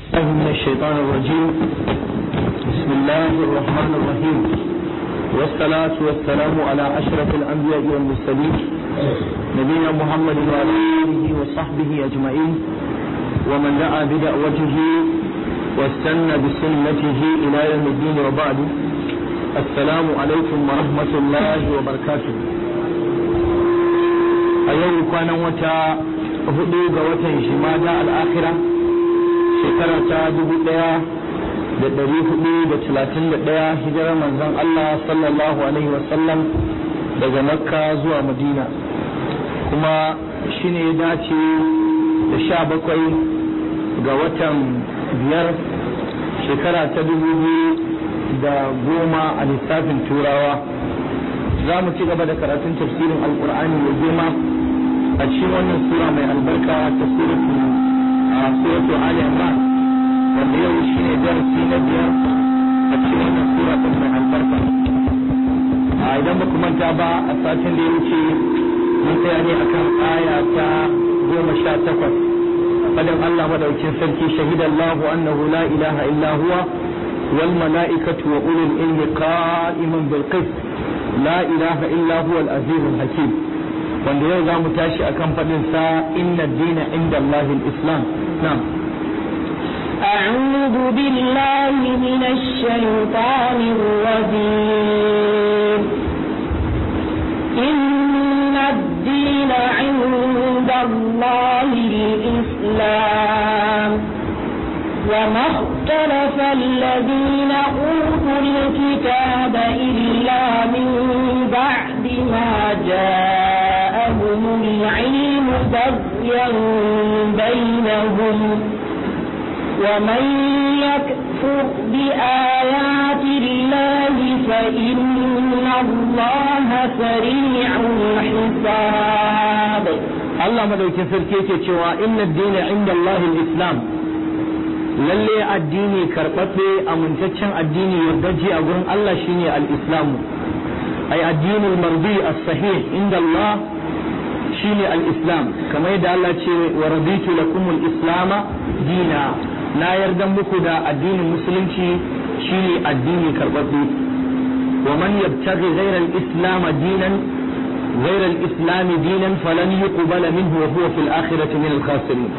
الله من الشيطان الرجيم بسم الله الرحمن الرحيم والصلاة والسلام على أشرف الأنبياء والمرسلين نبينا محمد وعلى آله وصحبه أجمعين ومن دعا بدعوته واستنى بسنته إلى يوم الدين وبعد السلام عليكم ورحمة الله وبركاته أيوم كان وتا hudu ga watan shimada al'akira shekara ta dubu daya da dari hudu da talatin da daya hijirar manzon Allah sallallahu alaihi wasallam daga makka zuwa madina kuma shine ya dace da sha bakwai ga watan biyar shekara ta dubu biyu da goma a lissafin turawa za mu ci gaba da karatun tafsirin alkur'ani mai girma a cikin wannan sura mai albarka ta suratu a suratu Ali Imran wanda yau shine darasi na biyar a cikin wannan sura ta mai albarka a idan ba ku manta ba a satin da ya wuce mun tsaya ne akan aya ta goma sha takwas fadin Allah madaukin sarki shahidallahu annahu la ilaha illa huwa wal mala'ikatu wa ulul ilmi qa'iman bil qist la ilaha illa huwa al azizul hakim wanda yau za mu tashi a kan faɗin sa inna dina inda Allah islam na'am أعوذ بالله من الشيطان الرجيم إن الدين عند الله الإسلام وما اختلف الذين أوتوا الكتاب إلا من بعد ما جاء لهم العلم بغيا بينهم ومن يكفر بآيات الله فإن الله سريع الحساب الله مدوكين سركيكي cewa inna ad-dina inda Allah al-islam lalle addini karɓaɓɓe amintaccen addini yardaji a gurin Allah shine al-islamu ay addinul mardi as-sahih inda Allah shine al-islam kamar yadda Allah ce wa raditu lakum al-islam dina na yarda muku da addinin musulunci shine addini karbabbe wa man yabtaghi ghayra al-islam dinan ghayra al-islam dinan falan yuqbala minhu wa huwa fil akhirati min al-khasirin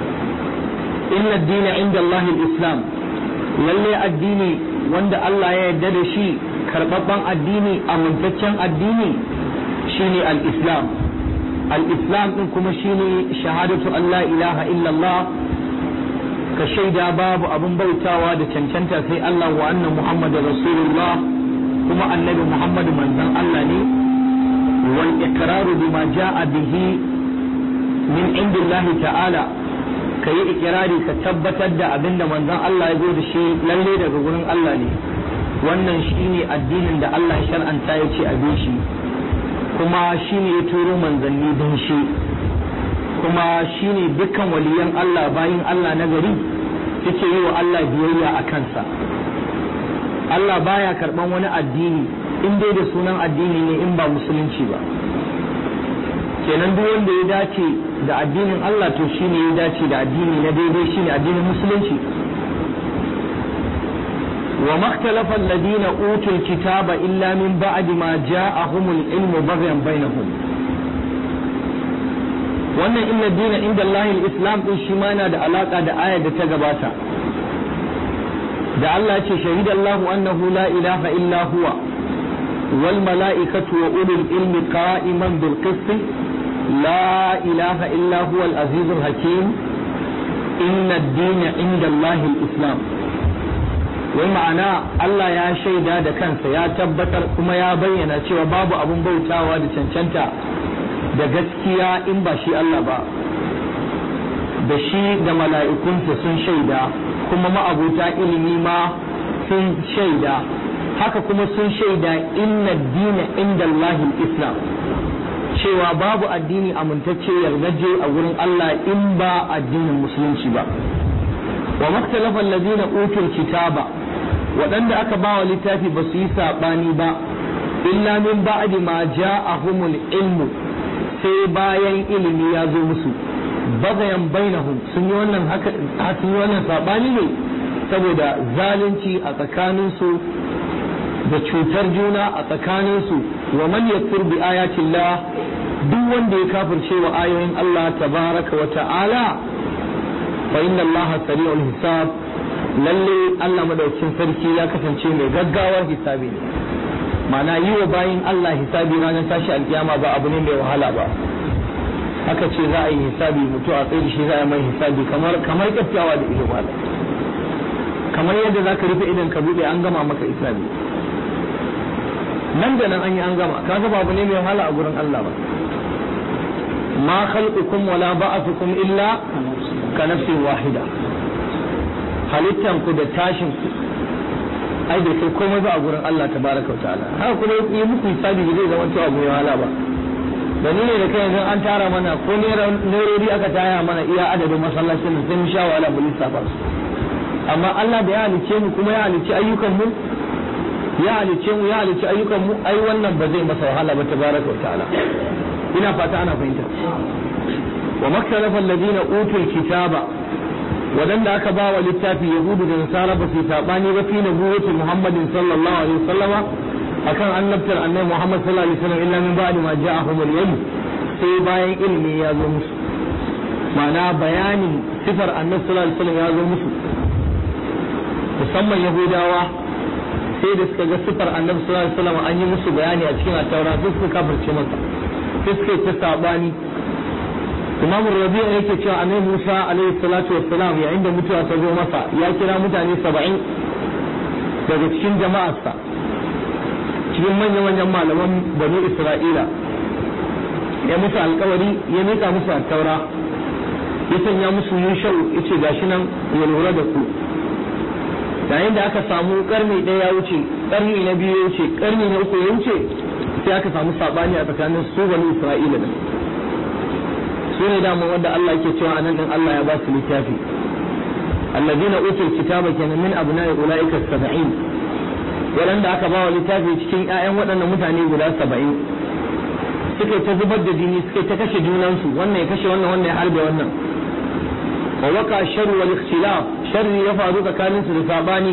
inna ad-dina inda Allah al-islam lalle addini wanda Allah ya yarda da shi karbabban addini amintaccen addini shine al-islam al-islam din kuma shine shahadatu an la ilaha illallah ka shaida babu abun bautawa da cancanta sai Allah wa anna muhammadar rasulullah kuma annabi muhammadu manzon Allah ne wal iqraru bima jaa bihi min indillahi ta'ala ka yi ikirari ka tabbatar da abinda manzon Allah ya zo da shi lalle daga gurin Allah ne wannan shine addinin da Allah ya shar'anta ya ce a shi kuma shi ne ya turo manzanni don shi kuma shi ne dukkan waliyan Allah bayin Allah na gari suke yi wa Allah biyayya a kansa Allah baya karban wani addini in dai da sunan addini ne in ba musulunci ba kenan duk wanda ya dace da addinin Allah to shi ne ya dace da addini na daidai shi ne addinin musulunci وما اختلف الذين أوتوا الكتاب إلا من بعد ما جاءهم العلم بغيا بينهم wannan inna dina inda Allahin Islam din shi ma yana da alaka da ayar da ta gabata da Allah ya ce shahidallahu annahu la ilaha illa huwa wal mala'ikatu wa ulul ilmi qa'iman bil qist la ilaha illa huwa al azizul hakim inna ad-dina inda Allahin Islam wai ma'ana Allah ya shaida da kansa ya tabbatar kuma ya bayyana cewa babu abun bautawa da cancanta da gaskiya in ba shi Allah ba da shi da mala'ikunsa sun shaida kuma ma'abuta ilimi ma sun shaida haka kuma sun shaida inna dina inda Allahin Islam cewa babu addini amintacce yardaje a wurin Allah in ba addinin musulunci ba wa maktalafa allazina utul kitaba waɗanda aka ba wa littafi ba su yi saɓani ba illa min ba'di ma ja'ahumul ilmu sai bayan ilimi ya zo musu bagayan bainahum sun yi wannan haka sun yi wannan sabani ne saboda zalunci a tsakaninsu da cutar juna a tsakaninsu wa man yakfur bi ayatillah duk wanda ya kafirce wa ayoyin Allah tabaraka wa ta'ala fa inna Allah sari'ul hisab lalle Allah madaukin sarki ya kasance mai gaggawar hisabi ne ma'ana yi wa bayin Allah hisabi ranar tashi alkiyama ba abu ne mai wahala ba haka ce za a yi hisabi mutu a tsaye shi za a mai hisabi kamar kamar kyakkyawa da ido malam kamar yadda za ka rufe idan ka buɗe an gama maka hisabi nan da nan an yi an gama kaga babu ne mai wahala a gurin Allah ba ma khalqukum wala ba'athukum illa ka nafsin wahida halittan ku da tashin ku ai da kai komai ba a gurin Allah tabaraka wa ta'ala haka kuma yi muku hisabi zai zama cewa abu mai wahala ba da ni ne da kai yanzu an tara mana ko nerori aka taya mana iya adadin masallacin da sai mu sha wahala mu lissafa su amma Allah da ya halice mu kuma ya halice ayyukan mu ya halice mu ya halice ayyukan mu ai wannan ba zai masa wahala ba tabaraka wa ta'ala ina fata ana fahimta wa maktalafa alladhina utul kitaba wadanda aka ba wa littafi yahudu da nasara ba su sabani ba fi nabuwwati muhammadin sallallahu alaihi wasallama akan annabtar annabi muhammad sallallahu alaihi wasallam illa min ba'di ma ja'ahum al-ilm sai bayan ilimi ya zo musu ma'ana bayanin sifar annabi sallallahu alaihi wasallam ya zo musu musamman yahudawa sai da suka ga sifar annabi sallallahu alaihi wasallam an yi musu bayani a cikin at-taura sai suka kafirce masa sai suka ta sabani imam rabi'a yake cewa annabi Musa alaihi salatu wassalam yayin da mutuwa ta zo masa ya kira mutane 70 daga cikin jama'arsa cikin manyan manyan malaman bani Isra'ila ya musu alkawari ya mika musu at-taura ya sanya musu yushau yace gashi nan ya lura da ku yayin da aka samu karni ɗaya ya wuce karni na biyu ya wuce karni na uku ya wuce sai aka samu sabani a tsakanin su bani isra'ila da su ne dama wanda Allah yake cewa anan din Allah ya ba su littafi alladina utul kitaba kenan min abna'i ulaika sab'in waɗanda aka ba wa littafi cikin ƴaƴan waɗannan mutane guda saba'in suka ta zubar da jini suka ta kashe junansu wannan ya kashe wannan wannan ya harbe wannan wa waka sharru wal ikhtilaf sharri ya faru tsakanin su da sabani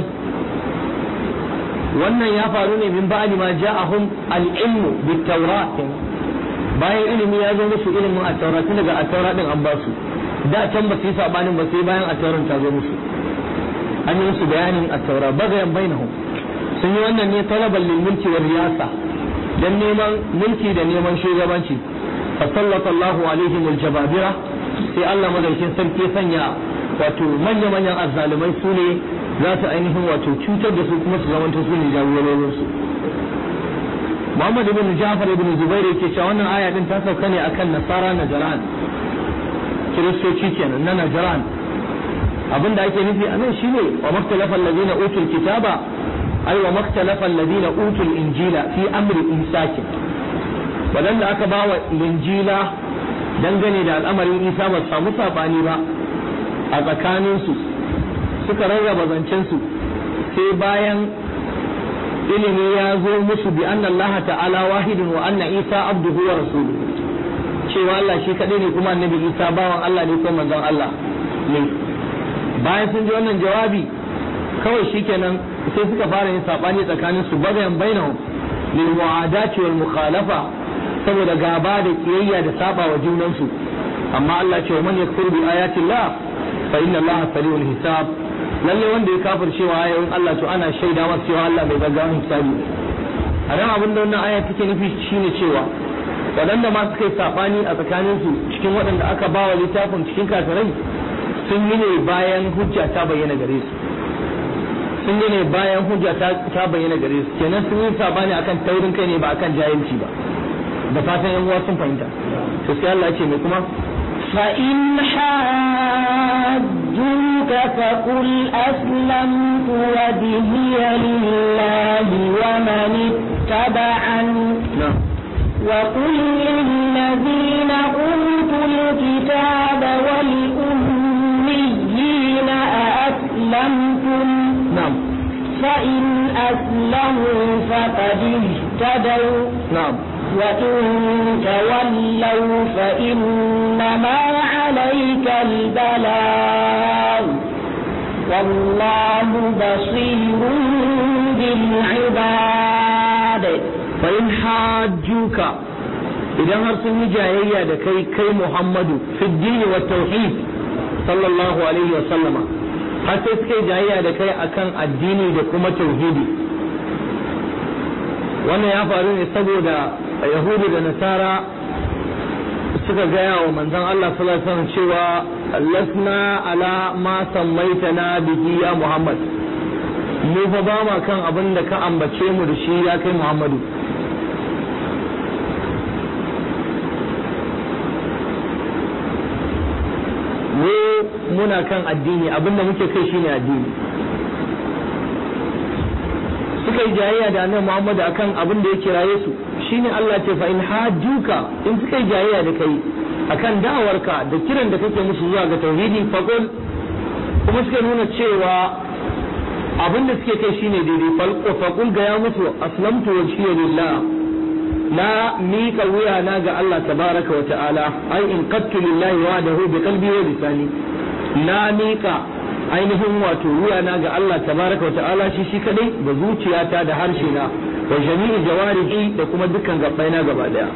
wannan ya faru ne min ba'di ma ja'ahum al-ilmu bit tawrat bayan ilimi ya zo musu ilimin at-taura tun daga at-taura din an ba su da can ba su yi sabanin ba sai bayan at-tauran ta zo musu an yi musu bayanin at-taura bagayan bainahum sun yi wannan ne talaban lil mulki wal riyasa dan neman mulki da neman shugabanci fa sallallahu alaihim al-jababira sai Allah madaukin sarki ya sanya wato manya-manyan azzalumai su ne za su ainihin wato cutar da su kuma su zamanto su ne jagororin su Muhammad ibn Ja'far ibn Zubair yake cewa wannan aya din ta sauka ne akan Nasara Najran Kiristoci kenan na Najran abinda ake nufi a nan shine wa maktalafa alladhina utul kitaba ay wa maktalafa alladhina utul injila fi amri isakin wadanda aka bawa linjila dangane da al'amarin isa ba samu sabani ba a tsakaninsu suka rarraba zancensu sai bayan ilimi ya zo musu bi anna Allah ta'ala wahidun wa anna isa abduhu wa rasuluhu cewa Allah shi kadai ne kuma annabi isa bawan Allah ne ko manzon Allah ne bayan sun ji wannan jawabi kawai shikenan sai suka fara yin sabani tsakaninsu bagayan bainahum lil mu'adati wal mukhalafa saboda gaba da kiyayya da saba wa junansu amma Allah ce man yakfur bi ayati Allah fa inna Allah sari'ul hisab lalle wanda ya kafir cewa ayoyin Allah to ana shaida masa cewa Allah bai gaggawa hisabi a nan abin da wannan aya take nufi shine cewa waɗanda ma suka yi sabani a tsakanin su cikin waɗanda aka bawa littafin cikin kafirai sun yi ne bayan hujja ta bayyana gare su sun yi ne bayan hujja ta bayyana gare su kenan sun yi sabani akan taurin kai ne ba akan jahilci ba da fatan yan uwa sun fahimta to sai Allah ce mai kuma فإن حاجوك فقل أسلمت وجهي لله ومن اتبعني na'am وقل للذين أوتوا الكتاب والأميين أأسلمتم na'am فإن أسلموا فقد اهتدوا na'am وإن تولوا فإنما عليه عليك البلاغ والله بصير بالعباد فإن حاجوك idan har sun yi jayayya da kai kai Muhammadu fi dini wa tauhid sallallahu alaihi wa sallama har sai suka yi jayayya da kai akan addini da kuma tauhidi wannan ya faru ne saboda yahudu da nasara suka gaya wa manzon Allah sallallahu alaihi wasallam cewa lasna ala ma sammaitana bihi ya Muhammad mu fa ba ma kan abin da ka ambace mu da shi ya kai Muhammadu mu muna kan addini abinda muke kai shine addini suka yi jayayya da annabi Muhammad akan abin da ya kiraye su shine Allah ce fa in hajjuka in suka yi jayayya da kai akan da'awarka da kiran da kake musu zuwa ga tauhidi faqul kuma suka nuna cewa abin da suke kai shine daidai falqo faqul ga ya musu aslamtu wajhiya lillah na miƙa wuya na ga Allah tabaraka wa ta'ala ai in qattu lillahi wahdahu bi qalbi wa lisani na miƙa ainihin wato wuya na ga Allah tabaraka wa ta'ala shi shi kadai da zuciyata da harshe na wa jami'i jawarihi da kuma dukkan gabbai na gaba daya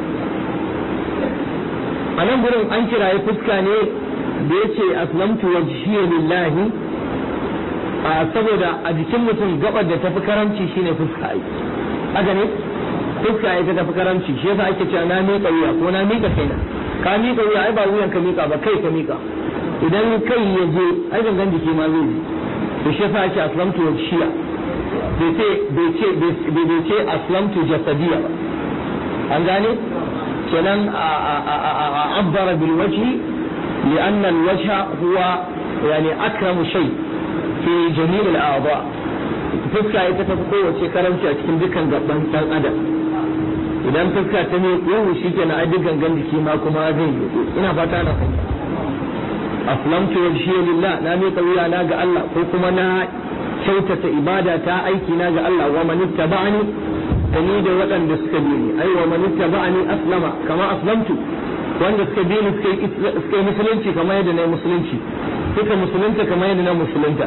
a nan gurin an kiraye fuska ne da yace aslamtu wajhiya lillahi a saboda a jikin mutum gabar da tafi karanci shine fuska ai haka ne fuska ita tafi karanci shi yasa ake cewa na miƙa wuya ko na miƙa kaina ka miƙa wuya ai ba wuyan ka miƙa ba kai ka miƙa idan kai ya je ai gangan jiki ma zai ji to shi yasa ake aslamtu wa shiya bai ce bai ce bai ce aslamtu jasadiya ba an gane kenan abbara bil wajhi لأن الوجه هو يعني أكرم شيء في جميع الأعضاء fuska ita ta fi kowace karamci a cikin dukkan gaban ɗan adam idan fuska ta ne yau shi ke na dukkan gan jiki ma kuma zai yi ina fata na fahimta aslamtu wajhiya lillah na miƙa wuya na ga Allah ko kuma na kyautata ibada ta aiki na ga Allah wa man ittaba'ani da ni da waɗanda suka bi ni ai wa man ittaba'ani aslama kama aslamtu wanda suka bi ni suka yi musulunci kamar yadda na yi musulunci suka musulunta kamar yadda na musulunta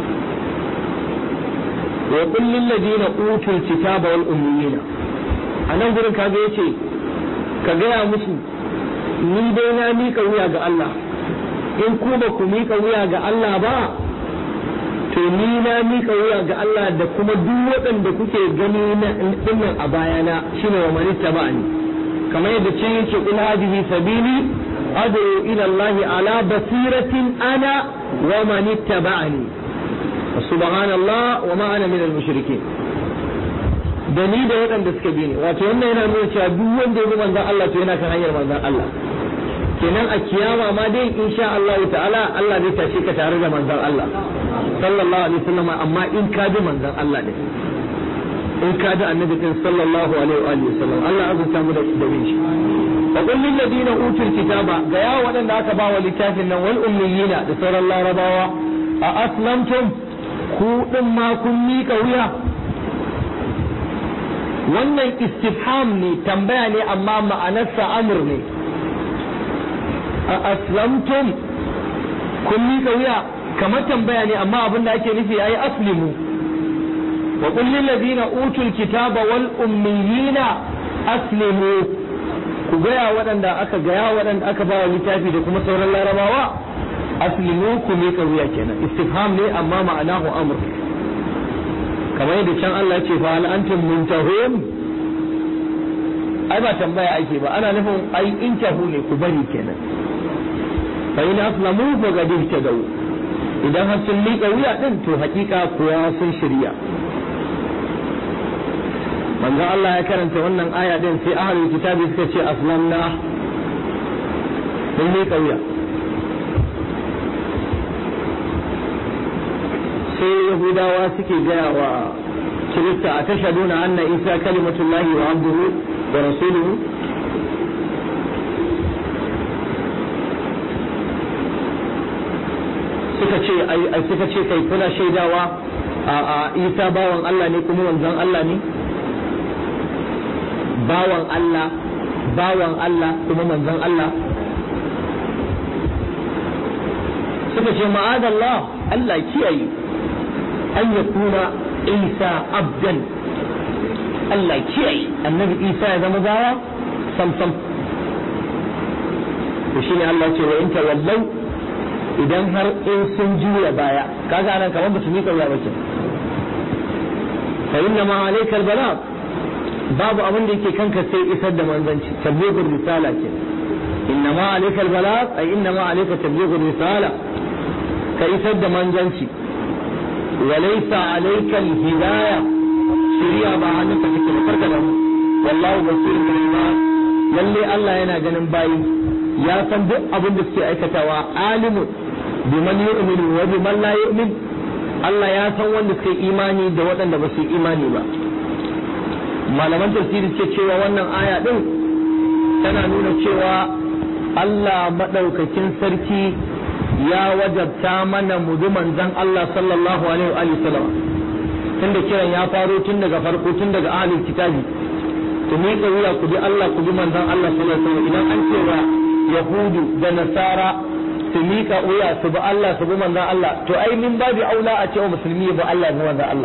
wa qul lil ladina utul kitaba wal ummiyina anan gurin kaga yace ka gaya musu ni dai na mika wuya ga Allah in ku ba ku mika wuya ga Allah ba to ni na mika wuya ga Allah da kuma duk waɗanda kuke gani na dinnan a bayana shine wa man ittaba'ani kamar yadda ce yake kul hadhihi sabili ad'u ila Allah ala basiratin ana wa man ittaba'ani subhanallah wa ma ana min al-mushrikeen da ni da waɗanda suka bi ni wato wannan yana nuna cewa duk wanda ya bi manzon Allah to yana kan hanyar manzon Allah kenan a kiyama ma dai insha Allah ta'ala Allah zai tashe ka tare da manzon Allah sallallahu alaihi wasallam amma in ka bi manzon Allah ne in ka bi annabi din sallallahu alaihi wa sallam Allah azurta mu da da bin shi wa qul lil ladina utul kitaba ga ya waɗanda aka ba wa littafin nan wal ummiyina da sauran larabawa a aslamtum ku din ma kun mika wuya wannan istifham ne tambaya ne amma ma'anarsa amur ne a aslamtum kun mika wuya kamar tambaya ne amma abin da ake nufi ayi aslimu wa qul lil ladina utul kitaba wal ummiyina aslimu ku gaya waɗanda aka gaya waɗanda aka ba littafi da kuma sauran larabawa aslimu ku mika wuya kenan istifham ne amma ma'anahu amr kamar yadda can Allah ce fa hal antum muntahun ai ba tambaya ake ba ana nufin ai intahu ne ku bari kenan fa in aslamu fa qad ihtadaw idan har sun miƙa wuya din to hakika kuwa sun shirya manzo Allah ya karanta wannan aya din sai ahlul kitabi suka ce aslamna sun miƙa wuya sai yahudawa suke gaya wa kirista a tashaduna anna isa kalimatullahi wa abduhu wa rasuluhu suka ce ai suka ce kai kuna shaidawa a isa bawan Allah ne kuma wanzan Allah ne bawan Allah bawan Allah kuma manzon Allah suka ce ma'adallah Allah kiyaye an yakuna Isa abdan Allah kiyaye annabi Isa ya zama gawa sam sam to shine Allah ce wa in tawallau idan har in sun juya baya kaga anan kamar ba su miƙa wuya ba ke fa inna ma alayka albalagh babu abin da yake kanka sai isar da manzanci tablighur risala ke inna ma alayka albalagh ay inna ma alayka tablighur risala ka isar da manzanci wa laysa alayka alhidayah shari'a ba hannunka take da farka da wallahu basirun bil ibad lalle Allah yana ganin bayi ya san duk abin da suke aikatawa alimun biman yu'minu wa biman la yu'min Allah ya san wanda suke imani da waɗanda ba su yi imani ba malaman tafsiri ce cewa wannan aya din tana nuna cewa Allah madaukakin sarki ya wajabta mana mu bi manzon Allah sallallahu alaihi wa sallam tunda kiran ya faro tun daga farko tun daga ahlul kitabi ku miƙa wuya ku bi Allah ku bi manzon Allah sallallahu alaihi wa sallam idan an ce wa yahudu da nasara su miƙa wuya su bi Allah su bi manzon Allah to ai min babu aula a cewa musulmi ya bi Allah ya bi manzon Allah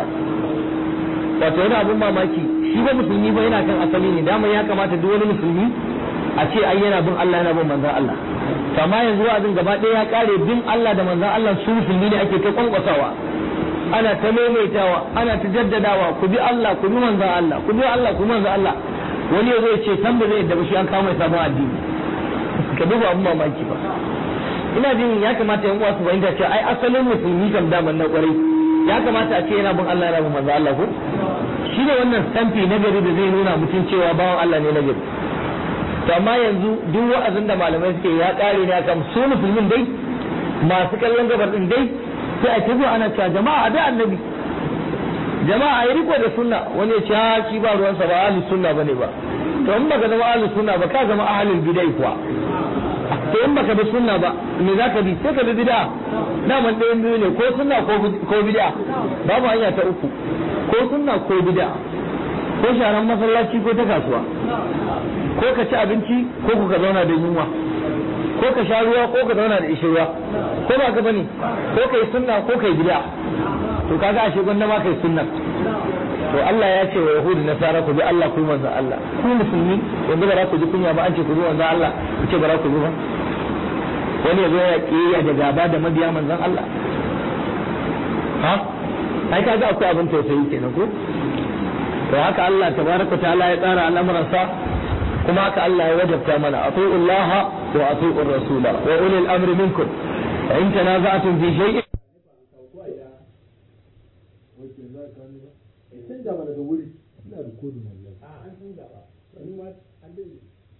wato yana abun mamaki shi ba musulmi ba yana kan asali ne dama ya kamata duk wani musulmi a ce ai yana bin Allah yana bin manzon Allah to amma yanzu wa'azin gaba ɗaya ya kare bin Allah da manzon Allah su musulmi ne ake ta kwankwasawa ana ta maimaitawa ana ta jaddadawa ku bi Allah ku bi manzon Allah ku bi Allah ku bi manzon Allah wani ya zo ya ce san ba zai yadda ba shi an kawo mai sabon addini ka duba abun mamaki ba ina jin ya kamata yan uwa su fahimta cewa ai asalin musulmi kam daman na kwarai ya kamata a ce yana bin Allah yana bin manzo Allah ko shi ne wannan stampi na gari da zai nuna mutum cewa bawan Allah ne na gari to amma yanzu duk wa'azin da malamai suke ya kare ne akan su musulmin dai masu kallon gabar din dai sai a tafi ana cewa jama'a da annabi jama'a yi riko da sunna wani ya ce ha shi ba ruwansa ba ahlus sunna bane ba to in baka zama ahlus sunna ba ka zama ahlul bidai kuwa to in baka bi sunna ba me zaka bi sai ka bi bid'a daman ɗayan biyu ne ko sunna ko bid'a babu hanya ta uku ko sunna ko bid'a ko sharan masallaci ko ta kasuwa ko ka ci abinci ko ka zauna da yunwa ko ka sha ruwa ko ka zauna da ishirwa ko ba ka bane ko kai sunna ko kai bid'a to kaga ashe gwanda ma kai sunna to Allah ya ce wa yahudu nasara ku bi Allah ku manzo Allah ku musulmi yanzu ba za ku ji kunya ba an ce ku bi manzo Allah ku ce ba za ku bi ba wani ya zo ya kiyaye da gaba da mabiya manzon Allah ha ai kaga akwai abin tausayi kenan ko to haka Allah tabaraka ta'ala ya tsara al'amuransa kuma haka Allah ya wajabta mana ati'u Allah wa ati'u rasula wa ulil amri minkum fa in tanaza'tum fi shay'in canza mana da wuri ina da kodin wallahi a an canza ba ni ma an dai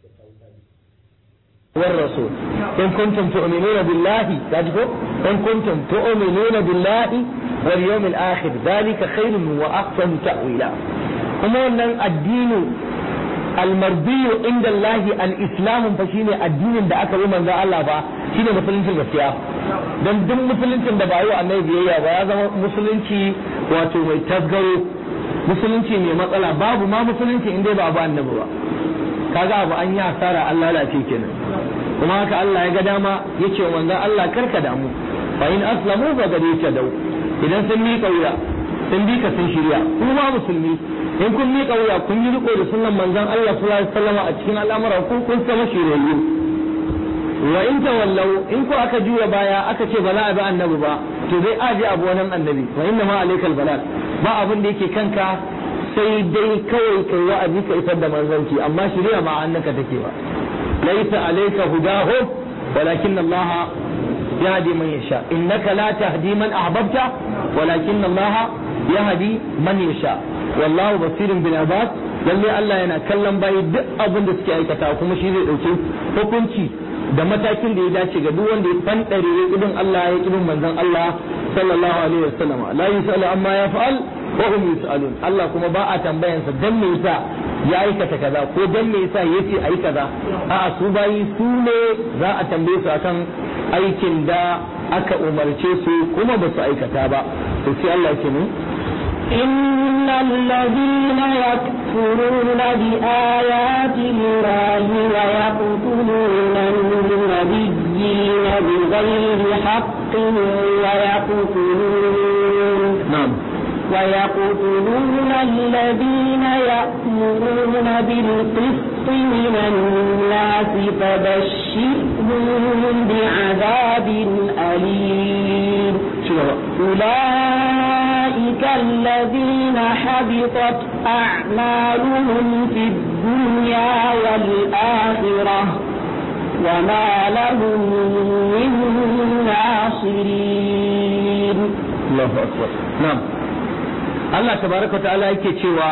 والرسول إن كنتم تؤمنون بالله تعرفوا إن كنتم تؤمنون بالله واليوم الآخر ذلك خير وأحسن تأويلا كما أن الدين المرضي عند الله الإسلام فشيني الدين da aka yi manzo Allah ba shine musuluncin gaskiya dan duk musuluncin da ba yi wa annabi biyayya ba ya zama musulunci wato mai tasgaro musulunci mai matsala babu ma musulunci in dai ba ba annabi ba kaga abu an yi asara an lalace kenan kuma haka Allah ya ga dama yace wa manzon Allah karka damu fa in aslamu fa gade ta dau idan sun miƙa wuya sun bi ka sun shirya kuma musulmi in kun miƙa wuya kun yi riko da sunnan manzon Allah sallallahu alaihi wasallam a cikin al'amuran ku kun zama shiryayyu wa in tawallau in ko aka juya baya aka ce ba za a bi annabi ba to zai aje abu wannan annabi wa inna ma alaikal balal ba abin da yake kanka sai dai kawai kai wa'azi ka isar da manzanci amma shirya ma annaka take ba ليس عليك هداهم ولكن الله يهدي من يشاء إنك لا تهدي من أحببت ولكن الله يهدي من يشاء والله بصير بالعباد lalle Allah yana kallon bayi duk abin da suke aikata kuma shi zai dauke hukunci da matakin da ya dace ga duk wanda ya fandare ya kidin Allah ya kidin manzon Allah sallallahu alaihi wasallam la yusalu amma yaf'al wa hum yusalun Allah kuma ba a tambayansa dan me yasa ya aikata kaza ko dan me yasa yace ayi kaza a'a su bayi su ne za a tambaye su akan aikin da aka umarce su kuma ba su aikata ba to sai Allah ya ce mu إن الذين يكفرون بآيات الله ويقتلون النبيين بغير حق ويقتلون na'am ويقتلون الذين يأمرون بالقسط من الناس فبشرهم بعذاب أليم ci gaba أولئك الذين حبطت أعمالهم في الدنيا والآخرة وما لهم من ناصرين Allahu akbar na'am Allah tabaraka wa ta'ala yake cewa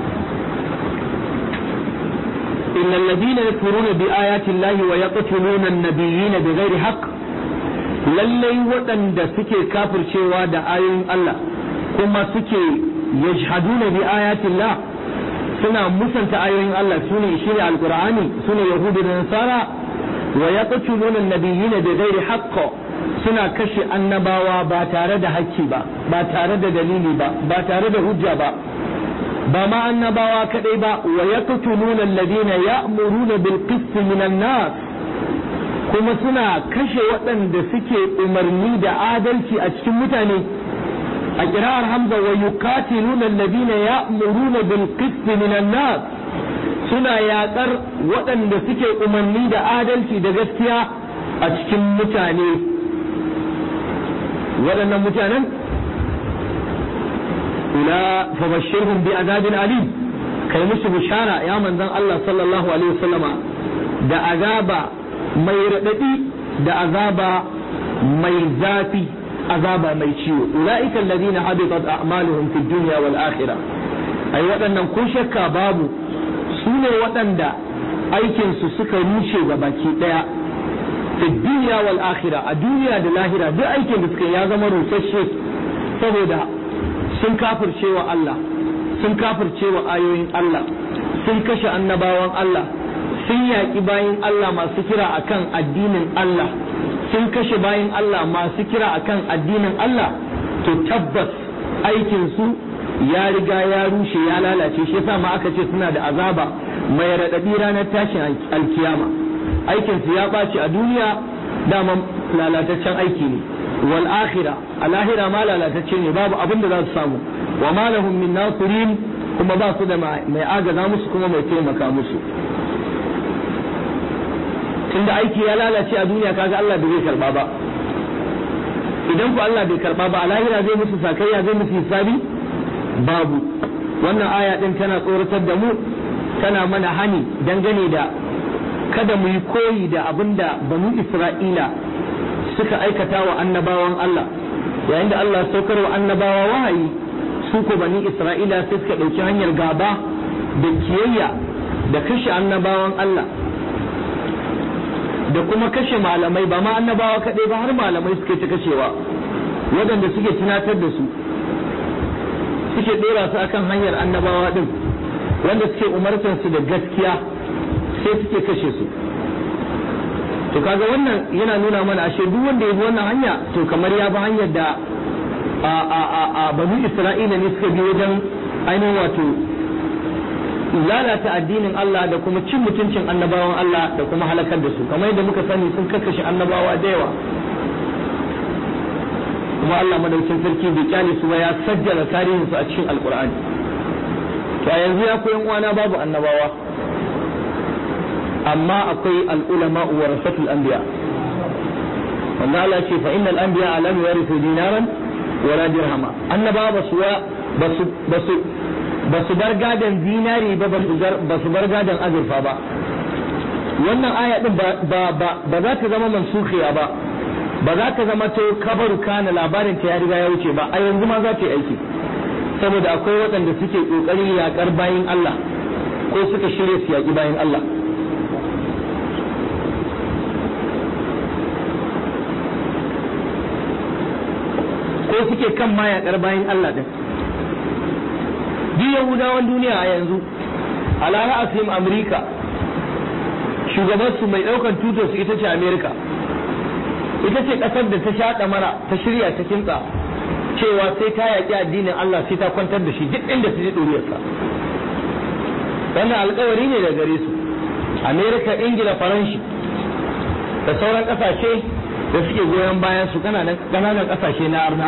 إن الذين يكفرون بآيات الله ويقتلون النبيين بغير حق lallai waɗanda suke kafircewa da ayoyin Allah kuma suke yajhaduna bi ayatillah suna musanta ayoyin Allah sune shine alqur'ani sune yahudi da nasara wa yaqtuluna an-nabiyina bighairi haqq suna kashe annabawa ba tare da hakki ba ba tare da dalili ba ba tare da hujja ba ba ma annabawa kadai ba wa yaqtuluna alladhina ya'muruna bil qist minan nas kuma suna kashe waɗanda suke umarni da adalci a cikin mutane a kira'ar hamza wa yuqatiluna alladhina ya'muruna bil qist minan nas suna yaƙar waɗanda suke umarni da adalci da gaskiya a cikin mutane waɗannan mutanen ula fabashirhum bi azabin alim kai musu bishara ya manzon Allah sallallahu alaihi wasallama da azaba mai raɗaɗi da azaba mai zafi azaba mai ciwo ulaika alladhina habitat a'maluhum fid dunya wal akhirah ai waɗannan ko shakka babu su ne waɗanda aikinsu suka rushe ga baki ɗaya fi duniya wal akhira a duniya da lahira duk aikin da suka ya zama rusasshe saboda sun kafirce wa Allah sun kafirce wa ayoyin Allah sun kashe annabawan Allah sun yaƙi bayin Allah masu kira akan addinin Allah sun kashe bayin Allah masu kira akan addinin Allah to tabbas aikinsu ya riga ya rushe ya lalace shi yasa ma aka ce suna da azaba mai raɗaɗi ranar tashin alkiyama aikinsu ya ɓaci a duniya daman lalataccen aiki ne wal akhira a lahira ma lalatacce ne babu abin da za su samu wa ma lahum min nasirin kuma ba su da mai agaza musu kuma mai taimaka musu tunda aiki ya lalace a duniya kaga Allah bai zai karba ba idan ku Allah bai karba ba a lahira zai musu sakayya zai musu hisabi babu wannan aya din tana tsoratar da mu tana mana hani dangane da kada mu yi koyi da abin da banu Isra'ila suka aikata wa annabawan Allah yayin da Allah saukar wa annabawa wahayi su ko bani Isra'ila sai suka ɗauki hanyar gaba da kiyayya da kashe annabawan Allah da kuma kashe malamai ba ma annabawa kaɗai ba har malamai suke ta kashewa waɗanda suke tunatar da su suke ɗora su akan hanyar annabawa ɗin wanda suke umartar su da gaskiya sai suke kashe su to kaga wannan yana nuna mana ashe duk wanda ya bi wannan hanya to kamar ya bi hanyar da a a a a banu isra'ila ne suka bi wajen ainihin wato lalata addinin Allah da kuma cin mutuncin annabawan Allah da kuma halakar da su kamar yadda muka sani sun kakkashe annabawa da yawa kuma Allah madaukin sarki bai kyale su ba ya sajjala tarihin su a cikin alkur'ani to a yanzu ya koyan uwana babu annabawa amma akwai al'ulama wa rasatul anbiya wanda Allah ce fa innal anbiya lam yarithu dinaran wala dirhama annabawa basu basu basu basu bar gadan dinari ba basu bar gadan azurfa ba wannan aya din ba ba ba za ta zama mansukhiya ba ba za ta zama to kabaru kana labarin ta ya riga ya wuce ba a yanzu ma za ta yi aiki saboda akwai waɗanda suke ƙoƙarin yaƙar bayin Allah ko suka shirya su yaƙi bayin Allah ko suke kan ma yaƙar bayin Allah din duk yahudawan duniya a yanzu ala ra'asim amurka shugabansu mai ɗaukar tutar su ita ce amerika ita ce ƙasar da ta shaɗa mara ta shirya ta kintsa cewa sai ta yaƙi addinin Allah sai ta kwantar da shi duk inda su ji ɗuriyarsa wannan alkawari ne da gare su amerika ingila faranshi da sauran ƙasashe da suke goyon bayan su kananan kasashe na arna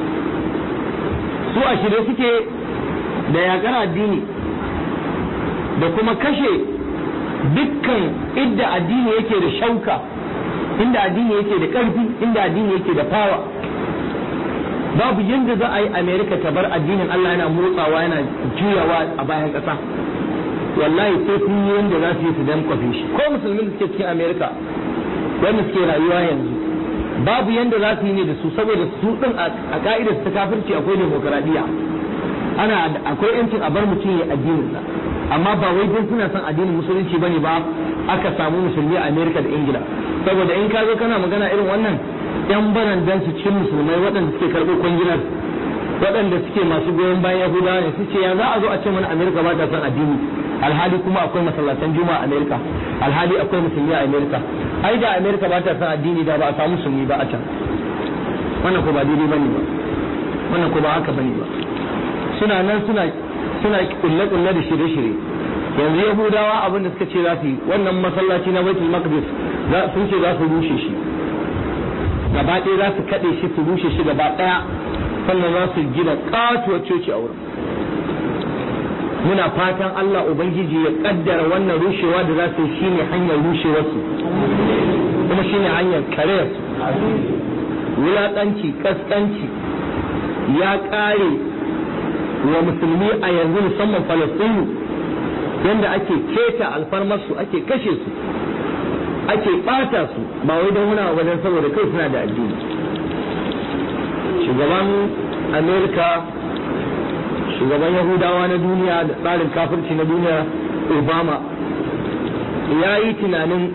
su a shirye suke da yakar addini da kuma kashe dukkan inda addini yake da shauka inda addini yake da ƙarfi inda addini yake da fawa babu yadda za a yi amerika ta bar addinin allah yana motsawa yana juyawa a bayan ƙasa wallahi sai sun yi yadda za su yi su dan kwafe shi ko musulmin da suke cikin amerika wanda suke rayuwa yanzu babu yadda za su yi ne da su saboda su din a ka'idar ta kafirci akwai demokaradiyya ana akwai yancin a bar mutum ya addinin sa amma ba wai don suna son addinin musulunci bane ba aka samu musulmi a Amerika da Ingila saboda in ka zo kana magana irin wannan yan barandan su cikin musulmai waɗanda suke karɓo kwangilar waɗanda suke masu goyon bayan Yahudawa ne suke ya za a zo a ce mana Amerika ba ta son addini alhali kuma akwai masallatan juma'a a Amerika alhali akwai musulmi a Amerika ai da Amerika ba ta son addini da ba a samu musulmi ba a can wannan ko ba daidai bane ba wannan ko ba haka bane ba suna nan suna suna kulle-kulle da shirye-shirye yanzu yahudawa abin da suka ce za su yi wannan masallaci na baitul maqdis sun ce za su rushe shi gaba ɗaya za su kaɗe shi su rushe shi gaba ɗaya sannan za su gina katuwar coci a wurin muna fatan Allah Ubangiji ya kaddara wannan rushewa da za su yi shine hanyar rushewarsu kuma shine hanyar kareyarsu wulaƙanci kaskanci ya ƙare wa musulmi a yanzu musamman falastinu yadda ake keta alfarmarsu ake kashe su ake ɓata su ba wai don wuna wajen saboda kai suna da addini shugaban amerika shugaban yahudawa na duniya da tsarin kafirci na duniya obama ya yi tunanin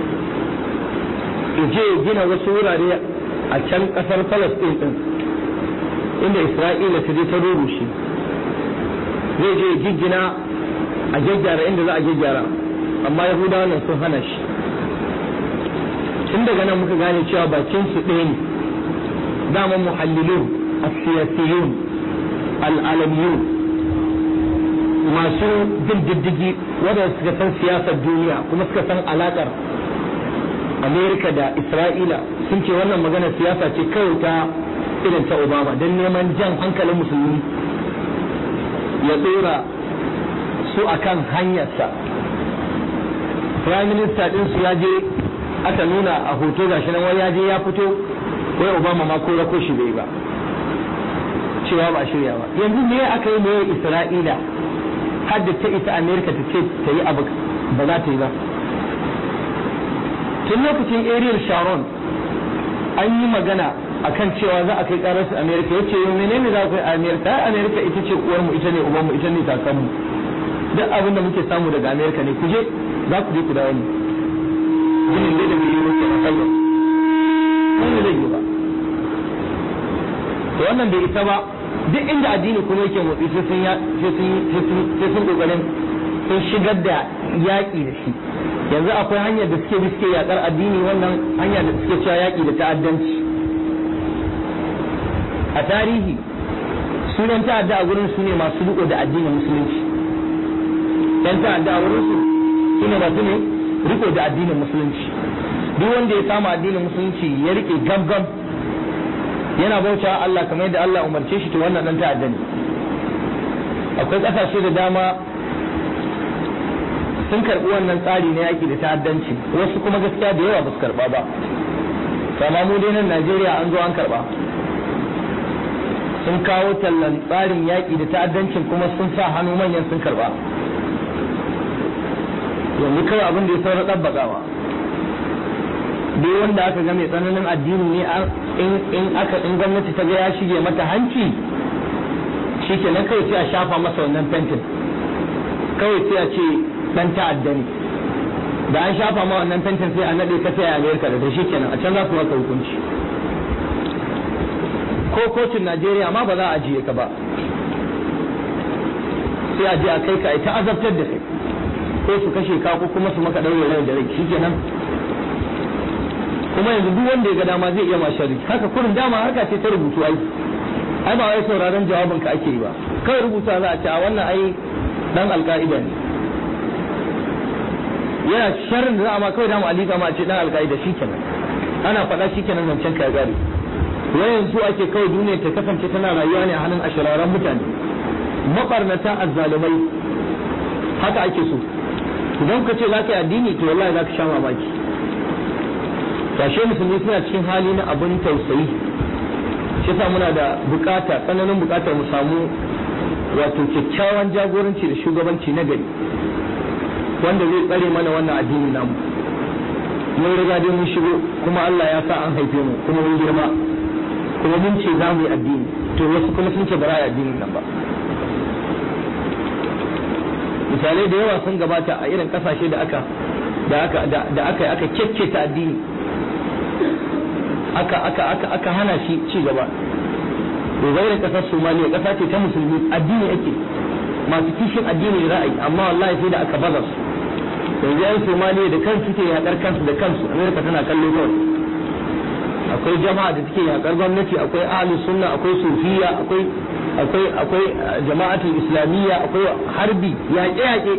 je gina wasu wurare a can kasar palestine din inda isra'ila ta je ta rurushe zai je giggina a gyaggyara inda za a gyaggyara amma yahudawa nan sun hana shi tun daga nan muka gane cewa bakin su ɗaya ne dama muhallilun asiyasiyun al'alamiyun masu bin diddigi wadanda suka san siyasar duniya kuma suka san alakar amerika da isra'ila sun ce wannan magana siyasa ce kawai ta irin ta obama don neman jan hankalin musulmi ya tsora su akan hanyarsa prime minister din su ya je aka nuna a hoto gashi nan wai ya je ya fito wai obama ma ko rako shi bai ba cewa ba shirya ba yanzu me aka yi mai isra'ila har da ta isa amerika ta ce ta yi abu ba za ta yi ba tun lokacin ariel sharon an yi magana akan cewa za a kai karar su amerika ya ce menene za ku yi amerika ai amerika ita ce uwar mu ita ne uban mu ita ne kakan mu duk abin da muke samu daga amerika ne ku je za ku je ku dawo ne ginin da mai yi muke a kallon wani zai yi ba to wannan bai isa ba duk inda addini kuma yake motsi sai sun sai sun kokarin sun shigar da yaƙi da shi yanzu akwai hanyar da suke bi suke yaƙar addini wannan hanyar da suke cewa yaƙi da ta'addanci a tarihi sunan ta'adda a gurin su ne masu riko da addinin musulunci yan ta'adda a wurin su su ne masu ne riko da addinin musulunci duk wanda ya samu addinin musulunci ya rike gam-gam yana bauta Allah kamar yadda Allah umarce shi to wannan dan ta'adda ne akwai kasashe da dama sun karbi wannan tsari na yaki da ta'addanci wasu kuma gaskiya da yawa ba su karba ba kama mu dai nan Najeriya an zo an karba sun kawo tallan tsarin yaki da ta'addancin kuma sun sa hannu manyan sun karba yanzu kawai abin da ya saura ɗabbakawa duk wanda aka ga mai tsananin addini ne in aka in gwamnati ta ga ya shige mata hanci shi ke nan kawai sai a shafa masa wannan fentin kawai sai a ce dan ta'adda ne da an shafa ma wannan fentin sai a nade ka sai a amerika da shi kenan a can za su maka hukunci ko kotun najeriya ma ba za a ajiye ka ba sai a je a kai ka ta azabtar da kai ko su kashe ka ko kuma su maka ɗaure rai da rai shi kenan kuma yanzu duk wanda ya ga dama zai iya ma sharri haka kurin dama harka ce ta rubutu ai ai ba wai sauraron jawabin ka ake yi ba kawai rubuta za a ce a wannan ai dan alka'ida ne yana sharrin da za a ma kawai dama alika ma a ce dan alka'ida shi kenan ana faɗa shi kenan zancen ka gari wayan su ake kawai duniya ta kasance tana rayuwa ne a hannun ashiraran mutane mabarnata azzalumai haka ake so idan ka ce za ka yi addini to wallahi za ka sha mamaki tashe musulmi suna cikin hali na abin tausayi shi yasa muna da bukata tsananin bukatar mu samu wato kyakkyawan jagoranci da shugabanci na gari wanda zai tsare mana wannan addini namu mun riga dai mun shigo kuma Allah ya sa an haife mu kuma mun girma kuma mun ce za mu yi addini to wasu kuma sun ce ba za a yi addinin nan ba misalai da yawa sun gabata a irin kasashe da aka da aka da aka aka kekketa addini aka aka aka aka hana shi ci gaba da kasar Somaliya kasa ce ta musulmi addini ake masu kishin addini da ra'ayi amma wallahi sai da aka baza su yanzu yan Somaliya da kansu ke yakar kansu da kansu Amerika tana kallo kawai akwai jama'a da take yakar gwamnati akwai ahli sunna akwai sufiya akwai akwai akwai jama'atul islamiyya akwai harbi yaƙe yaƙe